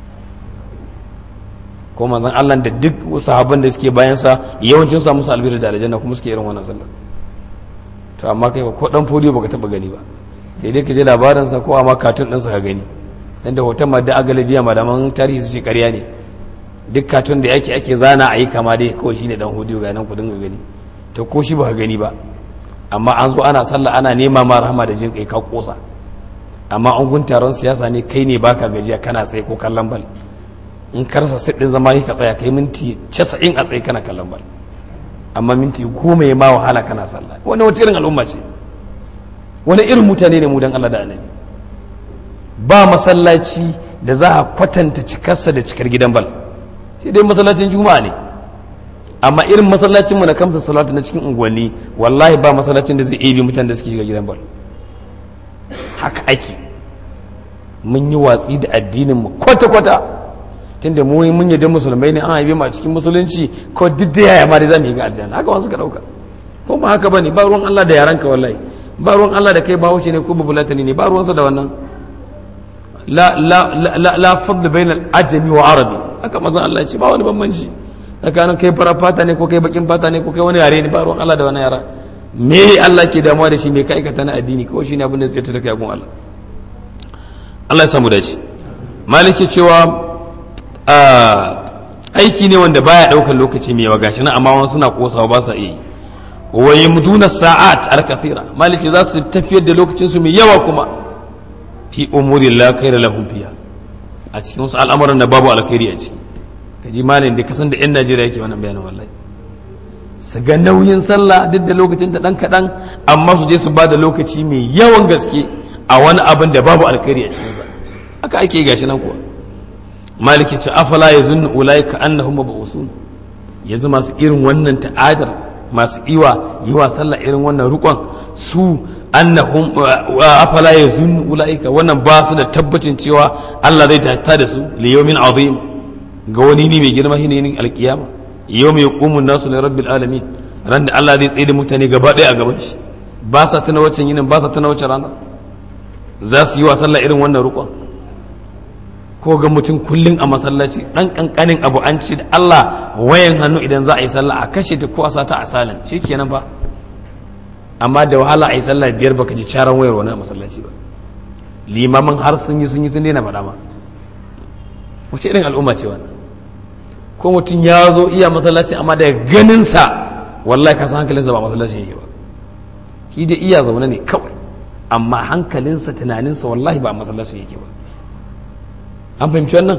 ko manzon Allah da duk sahabban da suke bayan sa yawancin sa musu albir da aljanna kuma suke irin wannan sallar to amma kai ko dan fodiyo baka taba gani ba sai dai ka je labarin sa ko amma katun din sa ka gani dan da hoton madda agalabiya malaman tarihi su ce ƙarya ne duk katun da yake ake zana a yi kama dai kawai shine dan hodiyo ga nan ku dinga gani to ko shi baka gani ba amma an zo ana sallah ana nema ma rahama da jin kai ka kosa amma an gun taron siyasa ne kai ne baka gajiya kana tsaye ko kallon bal in karsa siɗin zama ka tsaya kai minti casa'in a tsaye kana kallon bal amma minti goma ya ma wahala kana sallah wani wata irin al'umma ce wani irin mutane ne mu dan Allah da annabi ba masallaci da za a kwatanta cikarsa da cikar gidan bal sai dai masallacin juma'a ne amma irin masallacin mu na kamsa salatu na cikin unguwanni wallahi ba masallacin da zai ebe mutane da suke shiga gidan bal haka ake mun yi watsi da addinin mu kwata-kwata tunda mu mun yadda musulmai ne an haife mu a cikin musulunci ko duk da yaya ma dai zamu yi ga aljanna haka wasu ka dauka ko ba haka bane ba ruwan Allah da yaranka wallahi ba ruwan Allah da kai ba wuce ne ko babulatani ne ba ruwansa da wannan la la la la fadl bainal ajami wa arabi haka manzon Allah ya ce ba wani bambanci tsakanin kai fara fata ne ko kai bakin fata ne ko kai wani yare ne ba ruwan Allah da wani yara me Allah ke damuwa da shi me ka aikata na addini kawai shine abin da zai ta kai gun Allah Allah ya samu dace maliki cewa aiki ne wanda baya daukar lokaci mai yawa gashi nan amma wasu suna kosawa ba sa iya wa yamduna sa'at al-kathira maliki za su tafiyar da lokacin su mai yawa kuma fi umuri la khaira lahum fiha a cikin wasu al'amuran da babu alkhairi a ciki kaji malin da kasan da yan Najeriya yake wannan bayanin wallahi su ga nauyin sallah duk da lokacin da dan kadan amma su je su ba da lokaci mai yawan gaske a wani abin da babu alkhairi a cikinsa haka ake gashi nan kuwa maliki ce afala ya zunnu ulaika annahum mabusun yanzu masu irin wannan ta'adar masu iwa yiwa sallah irin wannan rukon su annahum afala ya zunnu ulaika wannan ba su da tabbacin cewa Allah zai tata da su li yawmin azim ga wani ne mai girma shine yin alkiyama yawm yaqumu an-nasu li rabbil alamin ran da Allah zai tsaye da mutane gaba ɗaya a gaban shi ba sa tuna waccan yinin ba sa tuna waccan rana za su yi wa sallah irin wannan rukon ko ga mutum kullum a masallaci dan kankanin abu an ce da Allah wayan hannu idan za a yi sallah a kashe ta ko a sata a salin kenan ba amma da wahala a yi sallah biyar baka ji caran wayar wani a masallaci ba limamin har sun yi sun yi sun daina faɗa ma wace irin al'umma ce wannan ko mutum ya zo iya masallaci amma daga ganinsa wallahi ka san hankalinsa ba masallacin yake ba shi dai iya zaune ne kawai amma hankalinsa tunaninsa wallahi ba masallacin yake ba an fahimci wannan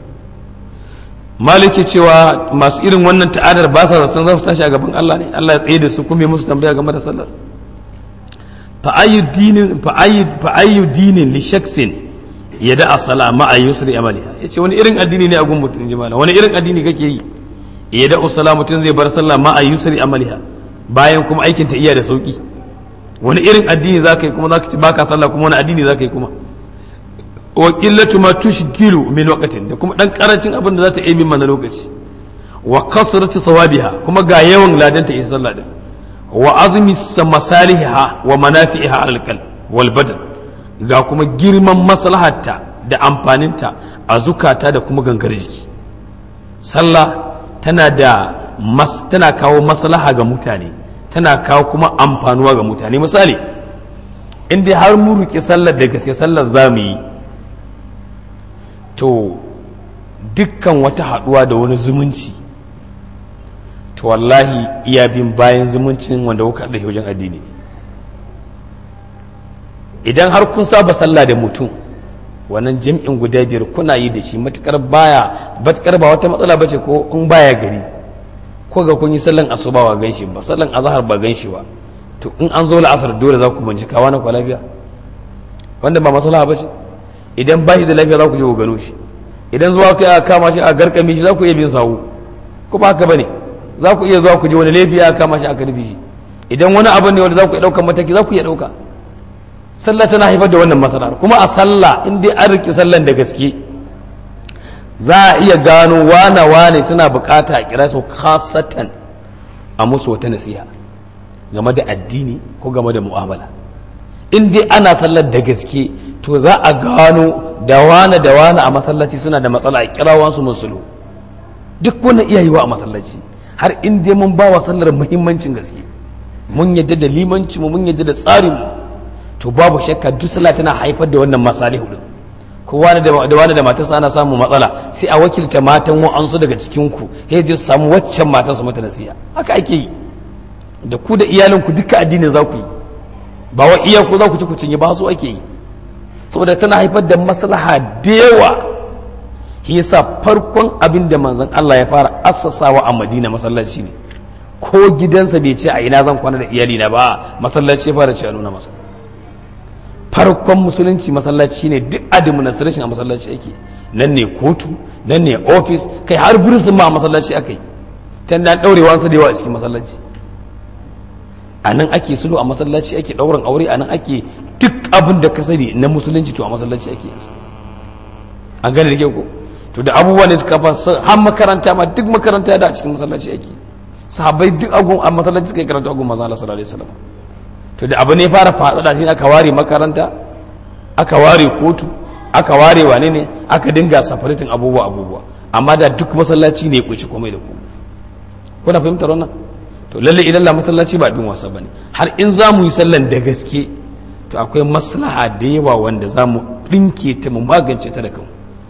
maliki cewa masu irin wannan ta'adar ba sa zaton za su tashi a gaban Allah ne Allah ya tsaye da su kuma musu tambaya game da sallar fa ayyu dinin li shaksin ya da asala ma a yusri amaliha yace wani irin addini ne a gun mutum ji wani irin addini kake yi ya da usala mutum zai bar sallah ma a yusri amaliha bayan kuma aikin ta iya da sauki wani irin addini za ka yi kuma za ka ci baka sallah kuma wani addini za ka yi kuma wa qillatu ma tushkilu min waqtin da kuma dan karancin abin da za ta yi min mana lokaci wa kasratu thawabiha kuma ga yawan ladan ta yi sallah din wa azmi masaliha wa manafi'iha al qalb wal badan ga kuma girman maslahatta da amfaninta a zukata da kuma gangar jiki sallah tana da mas, tana kawo maslaha ga mutane tana kawo kuma amfanuwa ga mutane misali in dai har mu riƙe sallar da gaske sallar za mu yi to dukkan wata haɗuwa da wani zumunci to wallahi iya bin bayan zumuncin wanda kuka da wajen addini idan har kun saba sallah da mutum wannan jam'in guda biyar kuna yi da shi matukar baya matukar ba wata matsala bace ko in baya gari ko ga kun yi sallan asuba ba ganshi ba sallan azhar ba ganshi ba to in an zo la'asar dole za ku bincika wani kwa lafiya wanda ba maslaha bace idan ba shi da lafiya za ku je ku gano shi idan zuwa kai aka kama shi a garkame shi za ku iya bin sawu ko ba haka bane za ku iya zuwa ku je wani laifi aka kama shi aka rufe shi idan wani abu ne wanda za ku iya ɗaukar mataki za ku iya ɗauka sallah tana haifar da wannan masalar kuma a sallah in dai an riƙe sallan da gaske za a iya gano wane wane suna bukata a kira su khasatan a musu wata nasiha game da addini ko game da mu'amala in dai ana sallar da gaske to za a gano da wane da wane a masallaci suna da matsala a kira wansu musulu duk wannan iya yiwa a masallaci har in dai mun ba wa sallar muhimmancin gaske mun yadda da limanci mu mun yadda da tsarin mu to babu shakka duk sallah tana haifar da wannan masalihu din ko wani da wani da matarsa ana samun matsala sai a wakilta matan wa'ansu daga cikin ku sai je samu waccan matan su mata nasiha haka ake yi da ku da iyalinku duka addinin za ku yi ba wa iya ku za ku ci ku cinye ba su ake yi saboda tana haifar da maslaha da yawa shi yasa farkon abin da manzon Allah ya fara assasawa a Madina masallaci ne ko gidansa bai ce a ina zan kwana da iyalina ba masallaci ya fara ce a nuna masa farkon musulunci masallaci ne duk administration a masallaci ake nan ne kotu nan ne office kai har burisin ma a masallaci aka yi ta da daurewa su da yawa a cikin masallaci a nan ake sulhu a masallaci ake daurin aure a nan ake duk abin da ka sani na musulunci to a masallaci ake yansa an gane da ke ko to da abubuwa ne suka fa har makaranta ma duk makaranta da a cikin masallaci ake sahabbai duk agun a masallaci suka yi karatu agun manzo Allah sallallahu alaihi wasallam to da abu ne fara faɗaɗa shi aka ware makaranta aka ware kotu aka ware wane ne aka dinga safaritin abubuwa abubuwa amma da duk masallaci ne ya kunshi komai da ku kuna fahimtar wannan to lalle idan la masallaci ba bin wasa bane har in za mu yi sallan da gaske to akwai maslaha da yawa wanda za mu ɗinke ta mu magance ta da kanmu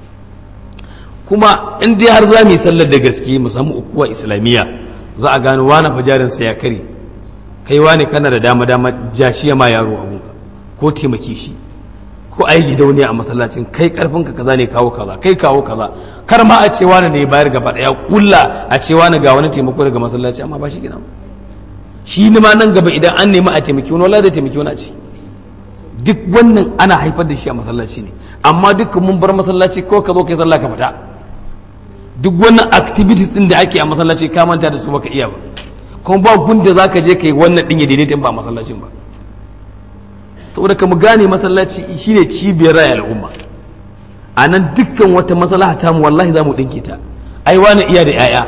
kuma in dai har za mu yi sallar da gaske mu samu ukuwa islamiyya za a gano wani fajarinsa ya kare kai wane kana da dama dama ja shi ma yaro abunka ko taimake shi ko ai gidauniya a masallacin kai karfin ka kaza ne kawo kaza kai kawo kaza kar ma a ce wani ne bayar gaba daya kulla a ce wani ga wani taimako daga masallaci amma ba shi gina shi ne ma nan gaba idan an nemi a taimaki wani wallahi zai taimaki wani a ci duk wannan ana haifar da shi a masallaci ne amma duk mun bar masallaci ko ka zo kai sallah ka fita duk wannan activities din da ake a masallaci ka manta da su baka iya ba kuma ba gunda za ka je ka yi wannan ɗin ya daidaita ba masallacin ba saboda ka mu gane masallaci shine cibiyar raya al'umma a nan dukkan wata maslaha ta mu wallahi za mu ɗinke ta ai wani iya da 'ya'ya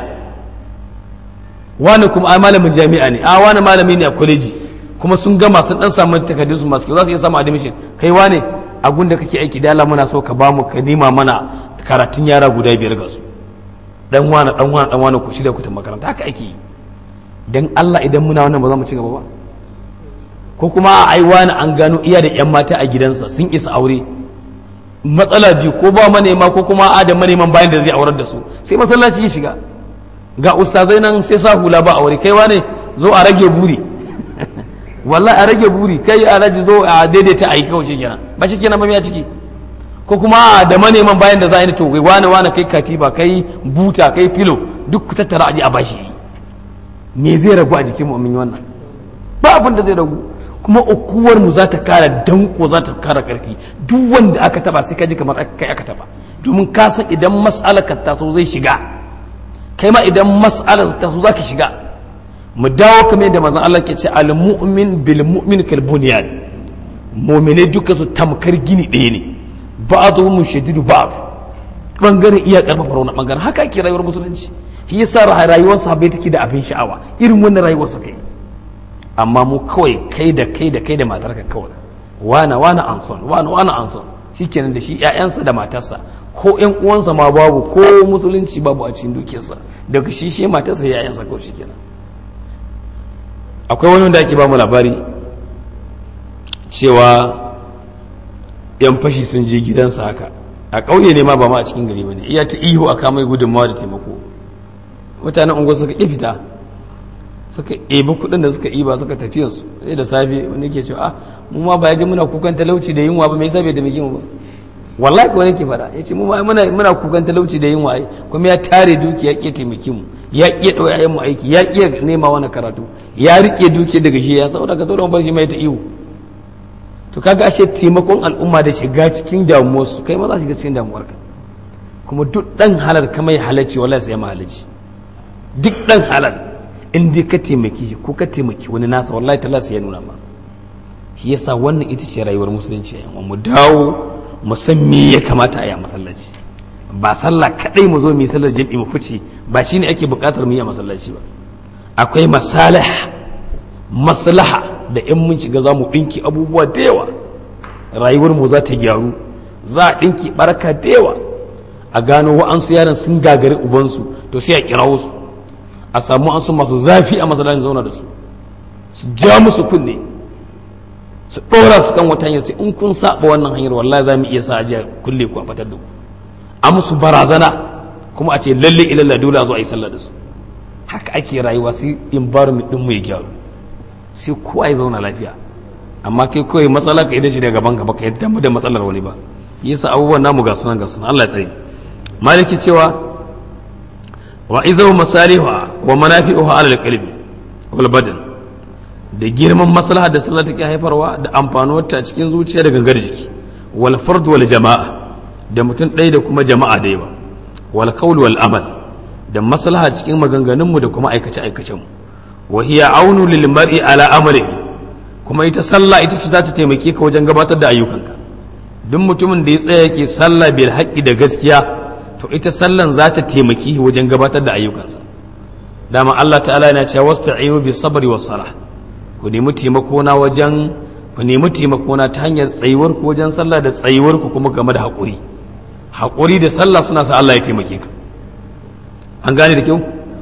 wani kuma ai malamin jami'a ne a wani malami ne a kwaleji kuma sun gama sun dan samu takardun su masu kyau za su iya samu admission kai wane a gunda kake aiki da Allah muna so ka bamu ka nema mana karatun yara guda biyar ga su dan wani dan wani dan wani ku shirya ku ta makaranta haka ake yi dan Allah idan muna wannan ba za mu ci gaba ba ko kuma a ai wani an gano iya da yan mata a gidansa sun isa aure matsala biyu ko ba manema ko kuma a da maneman bayan da zai aurar da su sai masallaci ya shiga ga ustazai nan sai sa hula ba aure kai wane zo a rage buri wallahi a rage buri kai alhaji zo a daidaita a yi kawai shi kenan ba shi kenan ba a ciki ko kuma da maneman bayan da za a yi to wane wane kai katiba kai buta kai filo duk ku tattara aji a bashi yi me zai ragu a jikin mu'min wannan ba abin da zai ragu kuma ukuwar mu za ta kara danko za ta kara karfi duk wanda aka taba sai ka ji kamar kai aka taba domin ka san idan mas'alar ka taso zai shiga kai ma idan mas'alar ta so zaka shiga mu dawo kamar yadda manzon Allah ke ce al mu'min bil mu'min kal bunyan mu'mine duka su tamkar gini ɗaya ne ba'dhum shadidu ba'd bangaren iya karfafa wani bangaren haka ake rayuwar musulunci shi yasa rayuwar sahabbai take da abin sha'awa irin wannan rayuwar su kai amma mu kawai kai da kai da kai da matarka kawai wana wana anson wana wana anson shikenan da shi ƴaƴansa da matarsa ko ƴan uwansa ma babu ko musulunci babu a cikin dukiyarsa daga shi shi matarsa ƴaƴansa kawai shikenan akwai wani wanda ake ba mu labari cewa yan fashi sun je gidansa haka a ƙauye ne ma ba ma a cikin gari ba ne iya ta ihu a kamai gudunmawa da taimako mutanen unguwar suka ƙi fita suka ebi kuɗin da suka iba suka tafiya su sai da safe wani ke cewa mu ma ba ya ji muna kukan talauci da yunwa ba me yasa bai da mu ba wallahi ko wani ke faɗa ya ce mu ma muna muna kukan talauci da yunwa ai kuma ya tare dukiya ya ƙi taimaki mu ya ƙi ɗau yayan mu aiki ya ƙi nema wani karatu ya riƙe dukiya daga shi ya saboda ka dole bar shi mai ta ihu to kaga ashe taimakon al'umma da shiga cikin damuwarsu kai ma za shiga cikin damuwarka kuma duk ɗan halal ka mai halacci wallahi sai ma halacci duk ɗan halal in dai ka taimaki shi ko ka taimaki wani nasa wallahi ta ya nuna ma shi yasa wannan ita ce rayuwar musulunci yan mu dawo mu san me ya kamata a yi a masallaci ba sallah kadai mu zo mu yi sallar jami'i mu fice ba shine ake buƙatar mu yi a masallaci ba akwai masalih maslaha da in mun shiga za mu ɗinki abubuwa da yawa rayuwar mu za ta gyaru za a ɗinki baraka da yawa a gano wa'ansu yaran sun gagari ubansu to sai a kirawo su a samu an su masu zafi a masallacin zauna da su su ja musu kunne su ɗora su kan wata hanyar sai in kun saba wannan hanyar wallahi za mu iya sa ajiya kulle ku a fatar da ku a musu barazana kuma a ce lalle ilalla dole a zo a yi sallah da su haka ake rayuwa sai environment ɗin mu ya gyaru sai kowa ya zauna lafiya amma kai kawai matsala ka idan shi daga gaban ka baka yadda mu da matsalar wani ba yasa abubuwan namu ga sunan ga sunan Allah ya tsare maliki cewa wa izaw masaliha wa manafi'uha ala alqalbi wal badan da girman maslaha da sallah take haifarwa da amfanuwar ta cikin zuciya da gangar jiki wal fard wal jama'a da mutum ɗaya da kuma jama'a da yawa wal qawl wal amal da maslaha cikin maganganunmu da kuma aikace aikacen mu wa hiya aunu lil mar'i ala amalihi kuma ita sallah ita ce za ta taimake ka wajen gabatar da ayyukanka duk mutumin da ya tsaya yake sallah bil haqqi da gaskiya to ita sallan za ta taimake shi wajen gabatar da ayyukansa dama Allah ta'ala yana cewa wasta'inu bis sabri was salah ku nemi taimako na wajen ku nemi taimako na ta hanyar tsayuwar ku wajen sallah da tsayuwar ku kuma game da haƙuri haƙuri da sallah suna sa Allah ya taimake ka an gane da kyau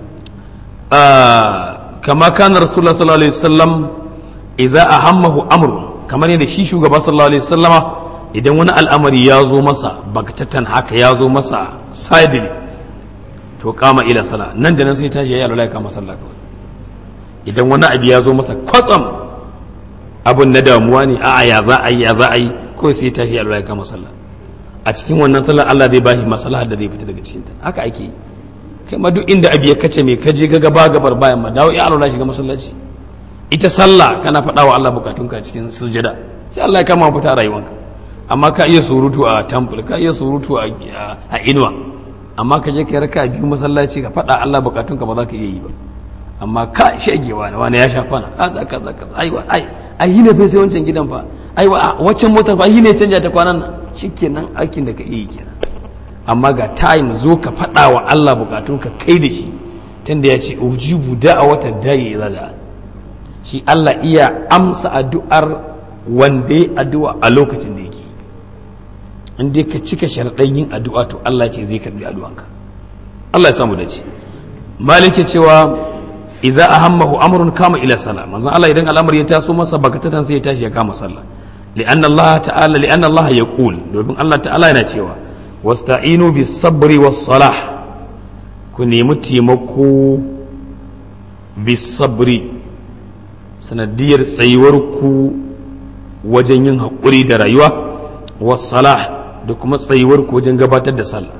kama kana rasulullah sallallahu alaihi wasallam idza ahammahu amru kamar yadda shi shugaba sallallahu alaihi wasallama idan wani al'amari ya zo masa baktatan haka ya zo masa sadili to kama ila sala nan da nan sai tashi yayi alwala kama sallah kawai idan wani abu ya zo masa kwatsam abun na damuwa ne a'a ya za a yi ya za a yi kawai sai tashi alwala kama sallah a cikin wannan sallar Allah zai bashi maslahar da zai fita daga cikin ta haka ake yi kai ma duk inda abu ya kace mai kaje ga gaba gabar bayan ma dawo ya alwala shiga masallaci ita sallah kana faɗa wa Allah bukatunka cikin sujada sai Allah ya kama fita a rayuwanka amma ka iya surutu a temple ka iya surutu a inuwa amma ka je ka raka biyu masallaci ka faɗa Allah bukatunka ba za ka iya yi ba amma ka shagewa na wani ya sha kwana kaza kaza kaza ai ai ai hine fa sai wancan gidan fa ai waccan motar fa hine canja ta kwanan nan shikenan aikin da ka iya yi kenan amma ga time zo ka faɗa wa Allah bukatunka kai da shi tunda ya ce ujibu da'awata da'i idza da'a shi Allah iya amsa addu'ar wanda ya addu'a a lokacin da yake in dai ka cika sharaɗin yin addu'a to Allah ce zai karbi addu'anka Allah ya samu dace malike cewa idza ahammahu amrun kama ila sala manzon Allah idan al'amari ya taso masa bakatatan sai ya tashi ya kama sallah li'anna Allah ta'ala li'anna Allah yaqul domin Allah ta'ala yana cewa wasta'inu bis sabri was salah ku nemi taimako bis sabri sanadiyar tsayuwar ku wajen yin haƙuri da rayuwa wasalah da kuma tsayuwar ku wajen gabatar da sallah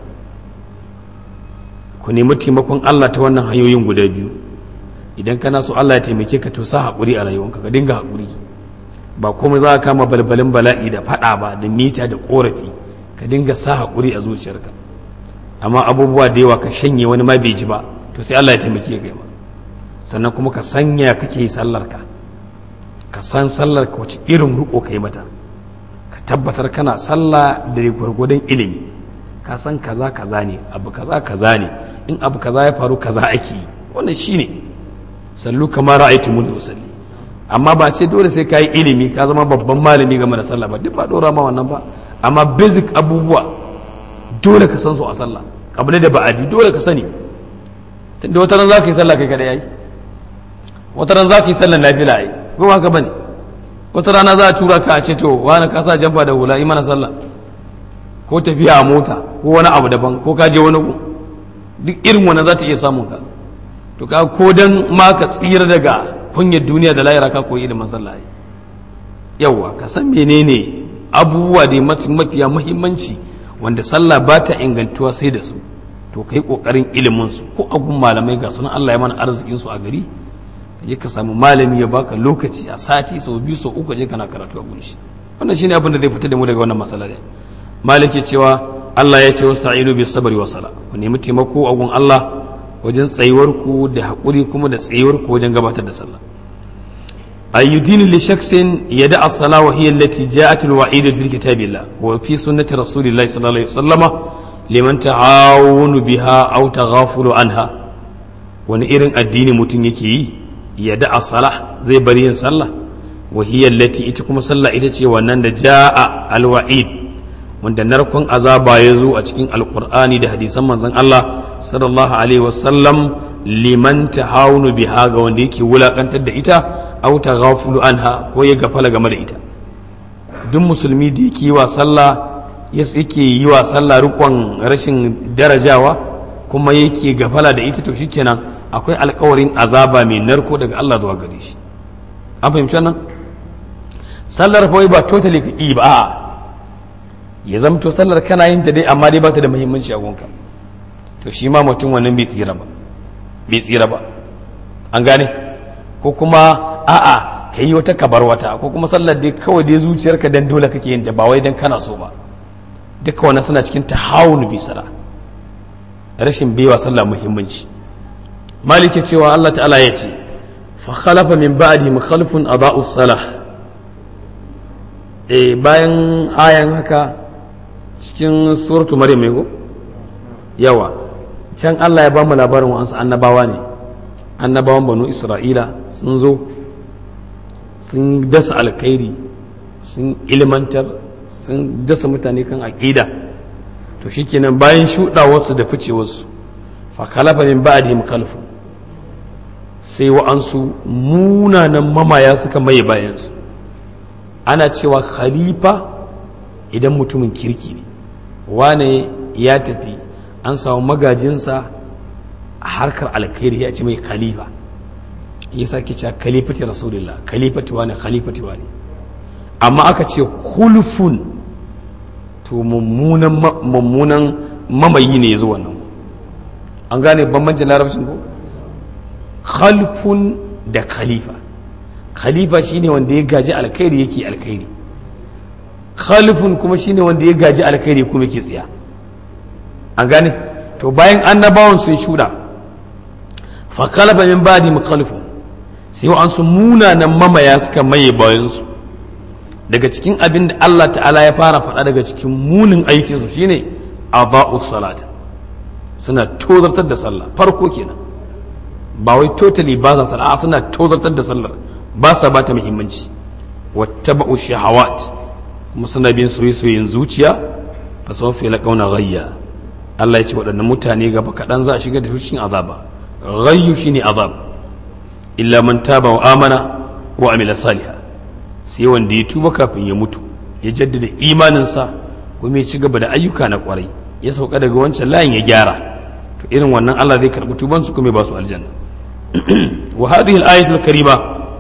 ku nemi taimakon Allah ta wannan hanyoyin guda biyu idan kana so Allah ya taimake ka to sa haƙuri a rayuwanka ka dinga haƙuri ba komai za ka kama balbalin bala'i da faɗa ba da mita da ƙorafi ka dinga sa haƙuri a zuciyarka amma abubuwa da yawa ka shanye wani ma bai ji ba to sai Allah ya taimake ka ma sannan kuma ka sanya kake yi sallar ka ka san sallar ka wace irin ruko kai mata ka tabbatar kana sallah da gwargwadon ilimi ka san kaza kaza ne abu kaza kaza ne in abu kaza ya faru kaza ake yi wannan shine sallu kamar ra'aytu mun usalli amma ba ce dole sai ka yi ilimi ka zama babban malami game da sallah ba duk ba dora ma wannan ba amma basic abubuwa dole ka san su a sallah kabila da ba'adi dole ka sani tunda wata ran za ka yi sallah kai kada yayi wata ran za ka yi sallah nafila ai ko haka bane wata rana za a tura ka a ce to wani ka sa jamba da hula yi mana sallah ko tafiya a mota ko wani abu daban ko ka je wani gu duk irin wannan za ta iya samun ka to ka ko dan ma ka tsira daga kunyar duniya da lahira ka koyi ilimin sallah yawa ka san menene abubuwa da mafiya muhimmanci wanda sallah ba ta ingantuwa sai da su to kai kokarin ilimin su ko abun malamai ga sunan Allah ya mana arzikin su a gari ka je ka samu malami ya baka lokaci a sati sau biyu sau uku je kana karatu a gunshi wannan shine abin da zai fita da mu daga wannan matsala da maliki cewa Allah ya ce wasta'inu bis sabri was sala ku nemi taimako a gun Allah wajen tsayuwar ku da hakuri kuma da tsayuwar ku wajen gabatar da sallah أيدين لشخص يدع الصلاة وهي التي جاءت الوعيد في كتاب الله وفي سنة رسول الله صلى الله عليه وسلم لمن تعاون بها أو تغافل عنها ونئرن الدين متنكي يدع الصلاة زي بريين صلى وهي التي اتكم صلى إتتي ونند جاء الوعيد wanda narkon azaba ya zo a cikin alkur'ani da hadisan manzon Allah sallallahu alaihi wasallam liman tahawunu biha ga wanda yake wulakantar da ita aw taghafulu anha ko ya gafala game da ita duk musulmi da yake yi wa sallah yake yi wa sallah rukun rashin darajawa kuma yake gafala da ita to shikenan akwai alkawarin azaba mai narko daga Allah zuwa gare shi an fahimci nan sallar fa ba totally ka yi ba ya zamto sallar kana yin ta dai amma dai ba ta da muhimmanci a gonka to shi ma mutum wannan bai tsira ba bai tsira ba an gane ko kuma a'a ka yi wata kabar wata ko kuma sallar dai kawai dai zuciyarka dan dole kake yin ta ba wai dan kana so ba duka wannan suna cikin tahawun bi sala rashin baiwa sallah muhimmanci malike cewa Allah ta'ala ya ce fa khalafa min ba'di mukhalifun adha'u salah eh bayan ayan haka cikin suratu maryam ne ko yawa can Allah ya ba mu labarin wa'ansu annabawa ne annabawan banu isra'ila sun zo sun dasa alkhairi sun ilmantar sun dasa mutane kan aƙida to shikenan bayan shuɗawarsu da ficewarsu fa kalafa min ba'di mukalfu sai wa'ansu munanan mamaya suka maye bayansu ana cewa khalifa idan mutumin kirki ne wane ya tafi an samu magajinsa a harkar alkhairi ya ce mai khalifa ya sake cewa khalifati rasulullah khalifati wane khalifati wane amma aka ce kulfun to mummunan mummunan mamayi ne zuwa nan an gane bambancin larabcin ko khalfun da khalifa khalifa shine wanda ya gaji alkhairi yake alkhairi khalifun kuma shine wanda ya gaji alkhairi kuma yake tsiya an gane to bayan annabawan sun shuda fa khalafa min ba'di mukhalifun sai an su munanan mamaya suka maye bayan su daga cikin abin da Allah ta'ala ya fara faɗa daga cikin munin aikin su shine aba'us salat suna tozartar da sallah farko kenan ba wai totally ba sa sallah suna tozartar da sallar ba sa ba ta muhimmanci wattaba'u shahawat kuma suna bin soyayyen zuciya fa sawfa yalqauna ghayya Allah ya ce waɗannan mutane gaba kaɗan za a shiga da cikin azaba ghayyu shine azab illa man taba wa amana wa amila saliha sai wanda ya tuba kafin ya mutu ya jaddada imaninsa kuma ya ci gaba da ayyuka na kwarai ya sauka daga wancan layin ya gyara to irin wannan Allah zai karɓi tubansu kuma ya ba su aljanna wa hadhihi al-ayatu al-karima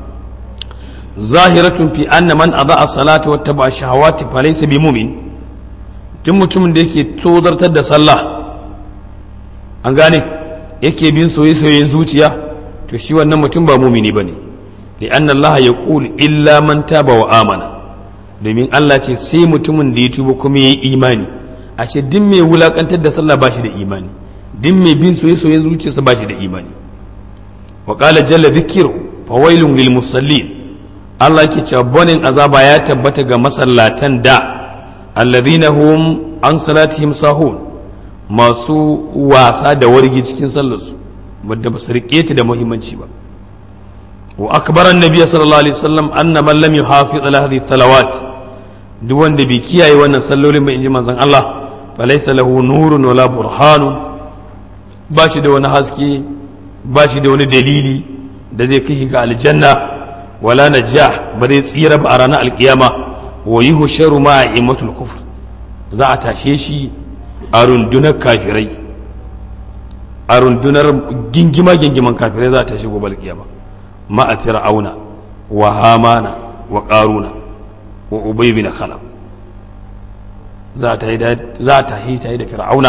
zahiratun fi anna man adha salata wa taba shahawati fa laysa bi mu'min duk mutumin da yake tozartar da sallah an gane yake bin soyayyen zuciya to shi wannan mutum ba mumini bane li anna Allah yaqul illa man taba wa amana domin Allah ce sai mutumin da ya tuba kuma yayi imani a ce duk mai wulakantar da sallah ba shi da imani din mai bin soye-soyen zuciyarsa ba shi da imani wa qala jalla dhikru fawailun lil musallin Allah ke cewa bonin azaba ya tabbata ga masallatan da alladhina hum an salatihim sahun masu wasa da wargi cikin sallarsu wadda ba su riƙe ta da muhimmanci ba wa akbar annabi sallallahu alaihi wasallam anna man lam yuhafiz ala hadhihi salawat duk wanda bai kiyaye wannan sallolin ba inji manzon Allah falaysa lahu nurun wala burhanun ba shi da wani haske ba shi da wani dalili da zai kai ga aljanna wala najah ba zai tsira ba a ranar alkiyama wa yuhsharu ma imatul kufr za a tashe shi a rundunar kafirai a rundunar gingima gingiman kafirai za a tashe gobe alkiyama ma a fir'auna wa hamana wa qaruna wa ubay bin khalaf za ta yi za ta yi ta yi da fir'auna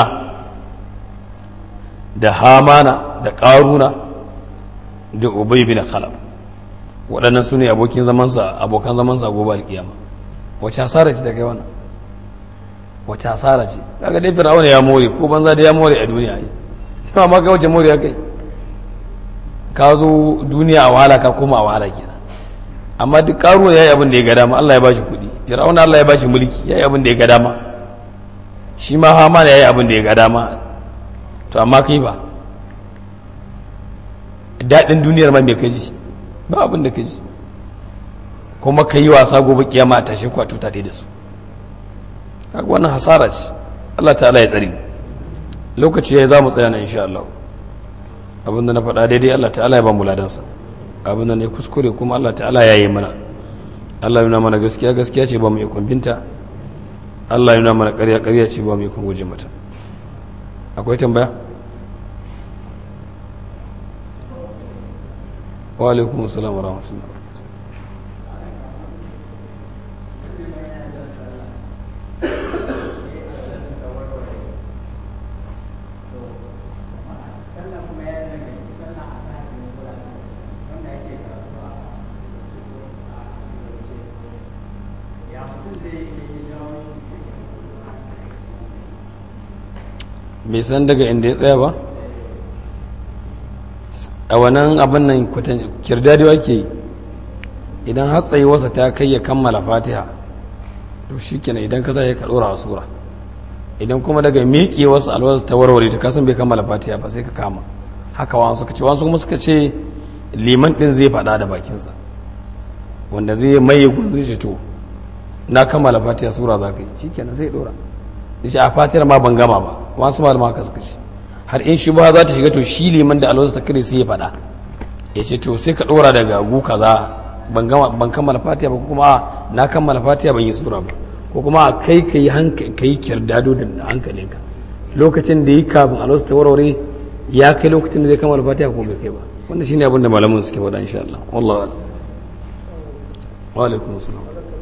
da hamana da qaruna da ubay bin khalaf waɗannan su ne abokin zamansa abokan zamansa gobe alkiyama wace asara ce ta kai wannan wace asara ce kaga dai fir'auna ya more ko banza da ya more a duniya yi kuma ma kai wace more ya kai ka zo duniya a wahala ka koma a wahala kenan amma duk karuwa yayi abin da ya ga dama Allah ya bashi kuɗi fir'auna Allah ya bashi mulki yayi abin da ya ga dama shi ma Haman yayi abin da ya ga dama to amma kai ba daɗin duniyar ma me kaji ba abin da kaji kuma ka yi wasa gobe kiyama a tashe ku a tuta da su kaga wannan hasara ce Allah ta'ala ya tsari lokaci ya za mu tsaya na insha Allah abinda na faɗa daidai Allah ta'ala ya ba mu ladansa abinda ne kuskure kuma Allah ta'ala ya yi mana Allah ya nuna mana gaskiya gaskiya ce ba mu ikon binta Allah ya nuna mana ƙarya ƙarya ce ba mu ikon guje mata akwai tambaya wa alaikum assalam wa rahmatullah bai san daga inda ya tsaya ba a wannan abin nan kirdadi ake yi idan hatsayi wasa ta kai ya kammala fatiha to shi kenan idan ka zai ka ɗora a sura idan kuma daga miƙe wasu alwaza ta warware ta kasan bai kammala fatiha ba sai ka kama haka wani suka ce wani kuma suka ce liman ɗin zai faɗa da bakinsa wanda zai maye gun zai ce to na kammala fatiha sura za ka yi shi kenan zai ɗora shi a fatiyar ma ban gama ba wasu malama haka suka ce har in shi ba za ta shiga to shi liman da alwaza ta kare sai ya faɗa ya ce to sai ka ɗora daga gu kaza ban gama ban kammala fatiha ba kuma na kammala fatiha ban yi sura ba ko kuma kai ka yi ka yi kirdado da hankalinka lokacin da yi kafin alwaza ta warware ya kai lokacin da zai kammala fatiha ko bai kai ba wannan shine abin da malamin suke faɗa insha Allah wallahi wa alaikum assalam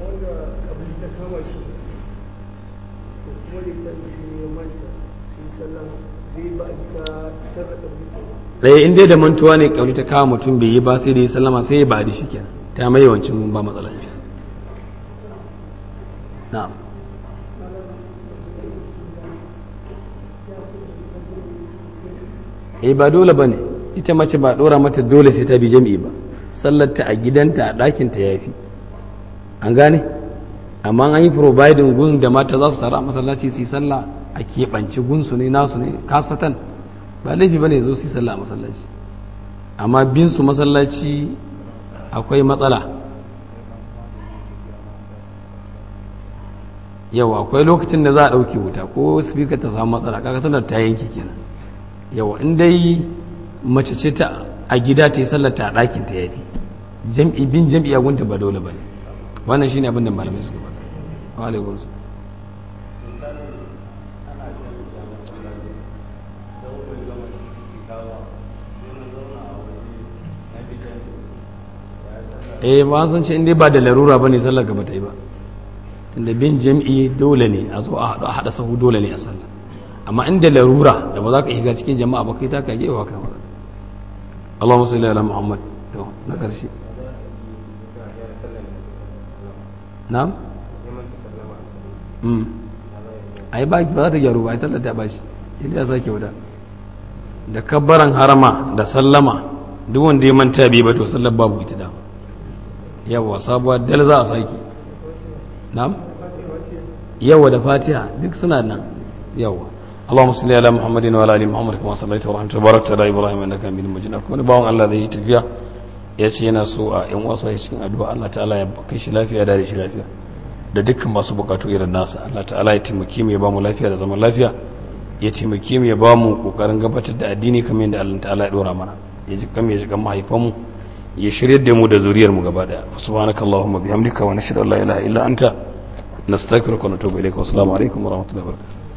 ɗaya in dai da mantuwa ne ƙauli ta kawo mutum bai yi ba sai da yi sallama sai ya ba da shi kenan ta mai yawancin ba matsala shi na'am eh ba dole ba ne ita mace ba ɗora mata dole sai ta bi jami'i ba sallarta a gidanta a ɗakinta ya fi an gane amma an yi providing gun da mata za su taru a masallaci su yi sallah a keɓance gunsu ne nasu ne kasatan ba laifi ba ne zo su yi sallah a masallaci amma bin su masallaci akwai matsala yawa akwai lokacin da za a ɗauke wuta ko speaker ta samu matsala kaga sanar ta yanke kenan yawa in dai mace ce ta a gida ta yi sallar ta a ɗakin ta yafi jam'i bin jam'i a gunta ba dole ba ne wannan shine abin da malamai suka faɗa wa alaikum eh ba sun ce inda ba da larura ba ne sallar ka ba ta yi ba tunda bin jam'i dole ne a zo a haɗa sahu dole ne a sallah amma inda larura da ba za ka shiga cikin jama'a ba kai ta ka gewa ka ba Allahumma salli ala Muhammad to na ƙarshe na'am mm ai ba ba za ta gyaru ba ai sallar ta bashi idan ya sake wuta da kabbaran harama da sallama duk wanda ya manta bai ba to sallar babu ita da yawa sabuwa dal za a saki na'am yawa da fatiha duk suna nan yawa اللهم صل على محمد وعلى ال محمد كما صليت ورحمت وباركت على ابراهيم انك حميد مجيد akwai bawon Allah zai yi tafiya ya ce yana so a yan wasu cikin addu'a Allah ta'ala ya kai shi lafiya da shi lafiya da dukkan masu bukatu irin nasa Allah ta'ala ya taimake mu ya ba mu lafiya da zaman lafiya ya taimake mu ya ba mu kokarin gabatar da addini kamar yadda Allah ta'ala ya dora mana ya ji kan ya ji kan mahaifanmu ya shiryar da mu da zuriyar mu gaba daya subhanakallahumma bihamdika wa nashhadu an la ilaha illa anta nastaghfiruka wa natubu ilayka wa assalamu alaikum wa rahmatullahi wa barakatuh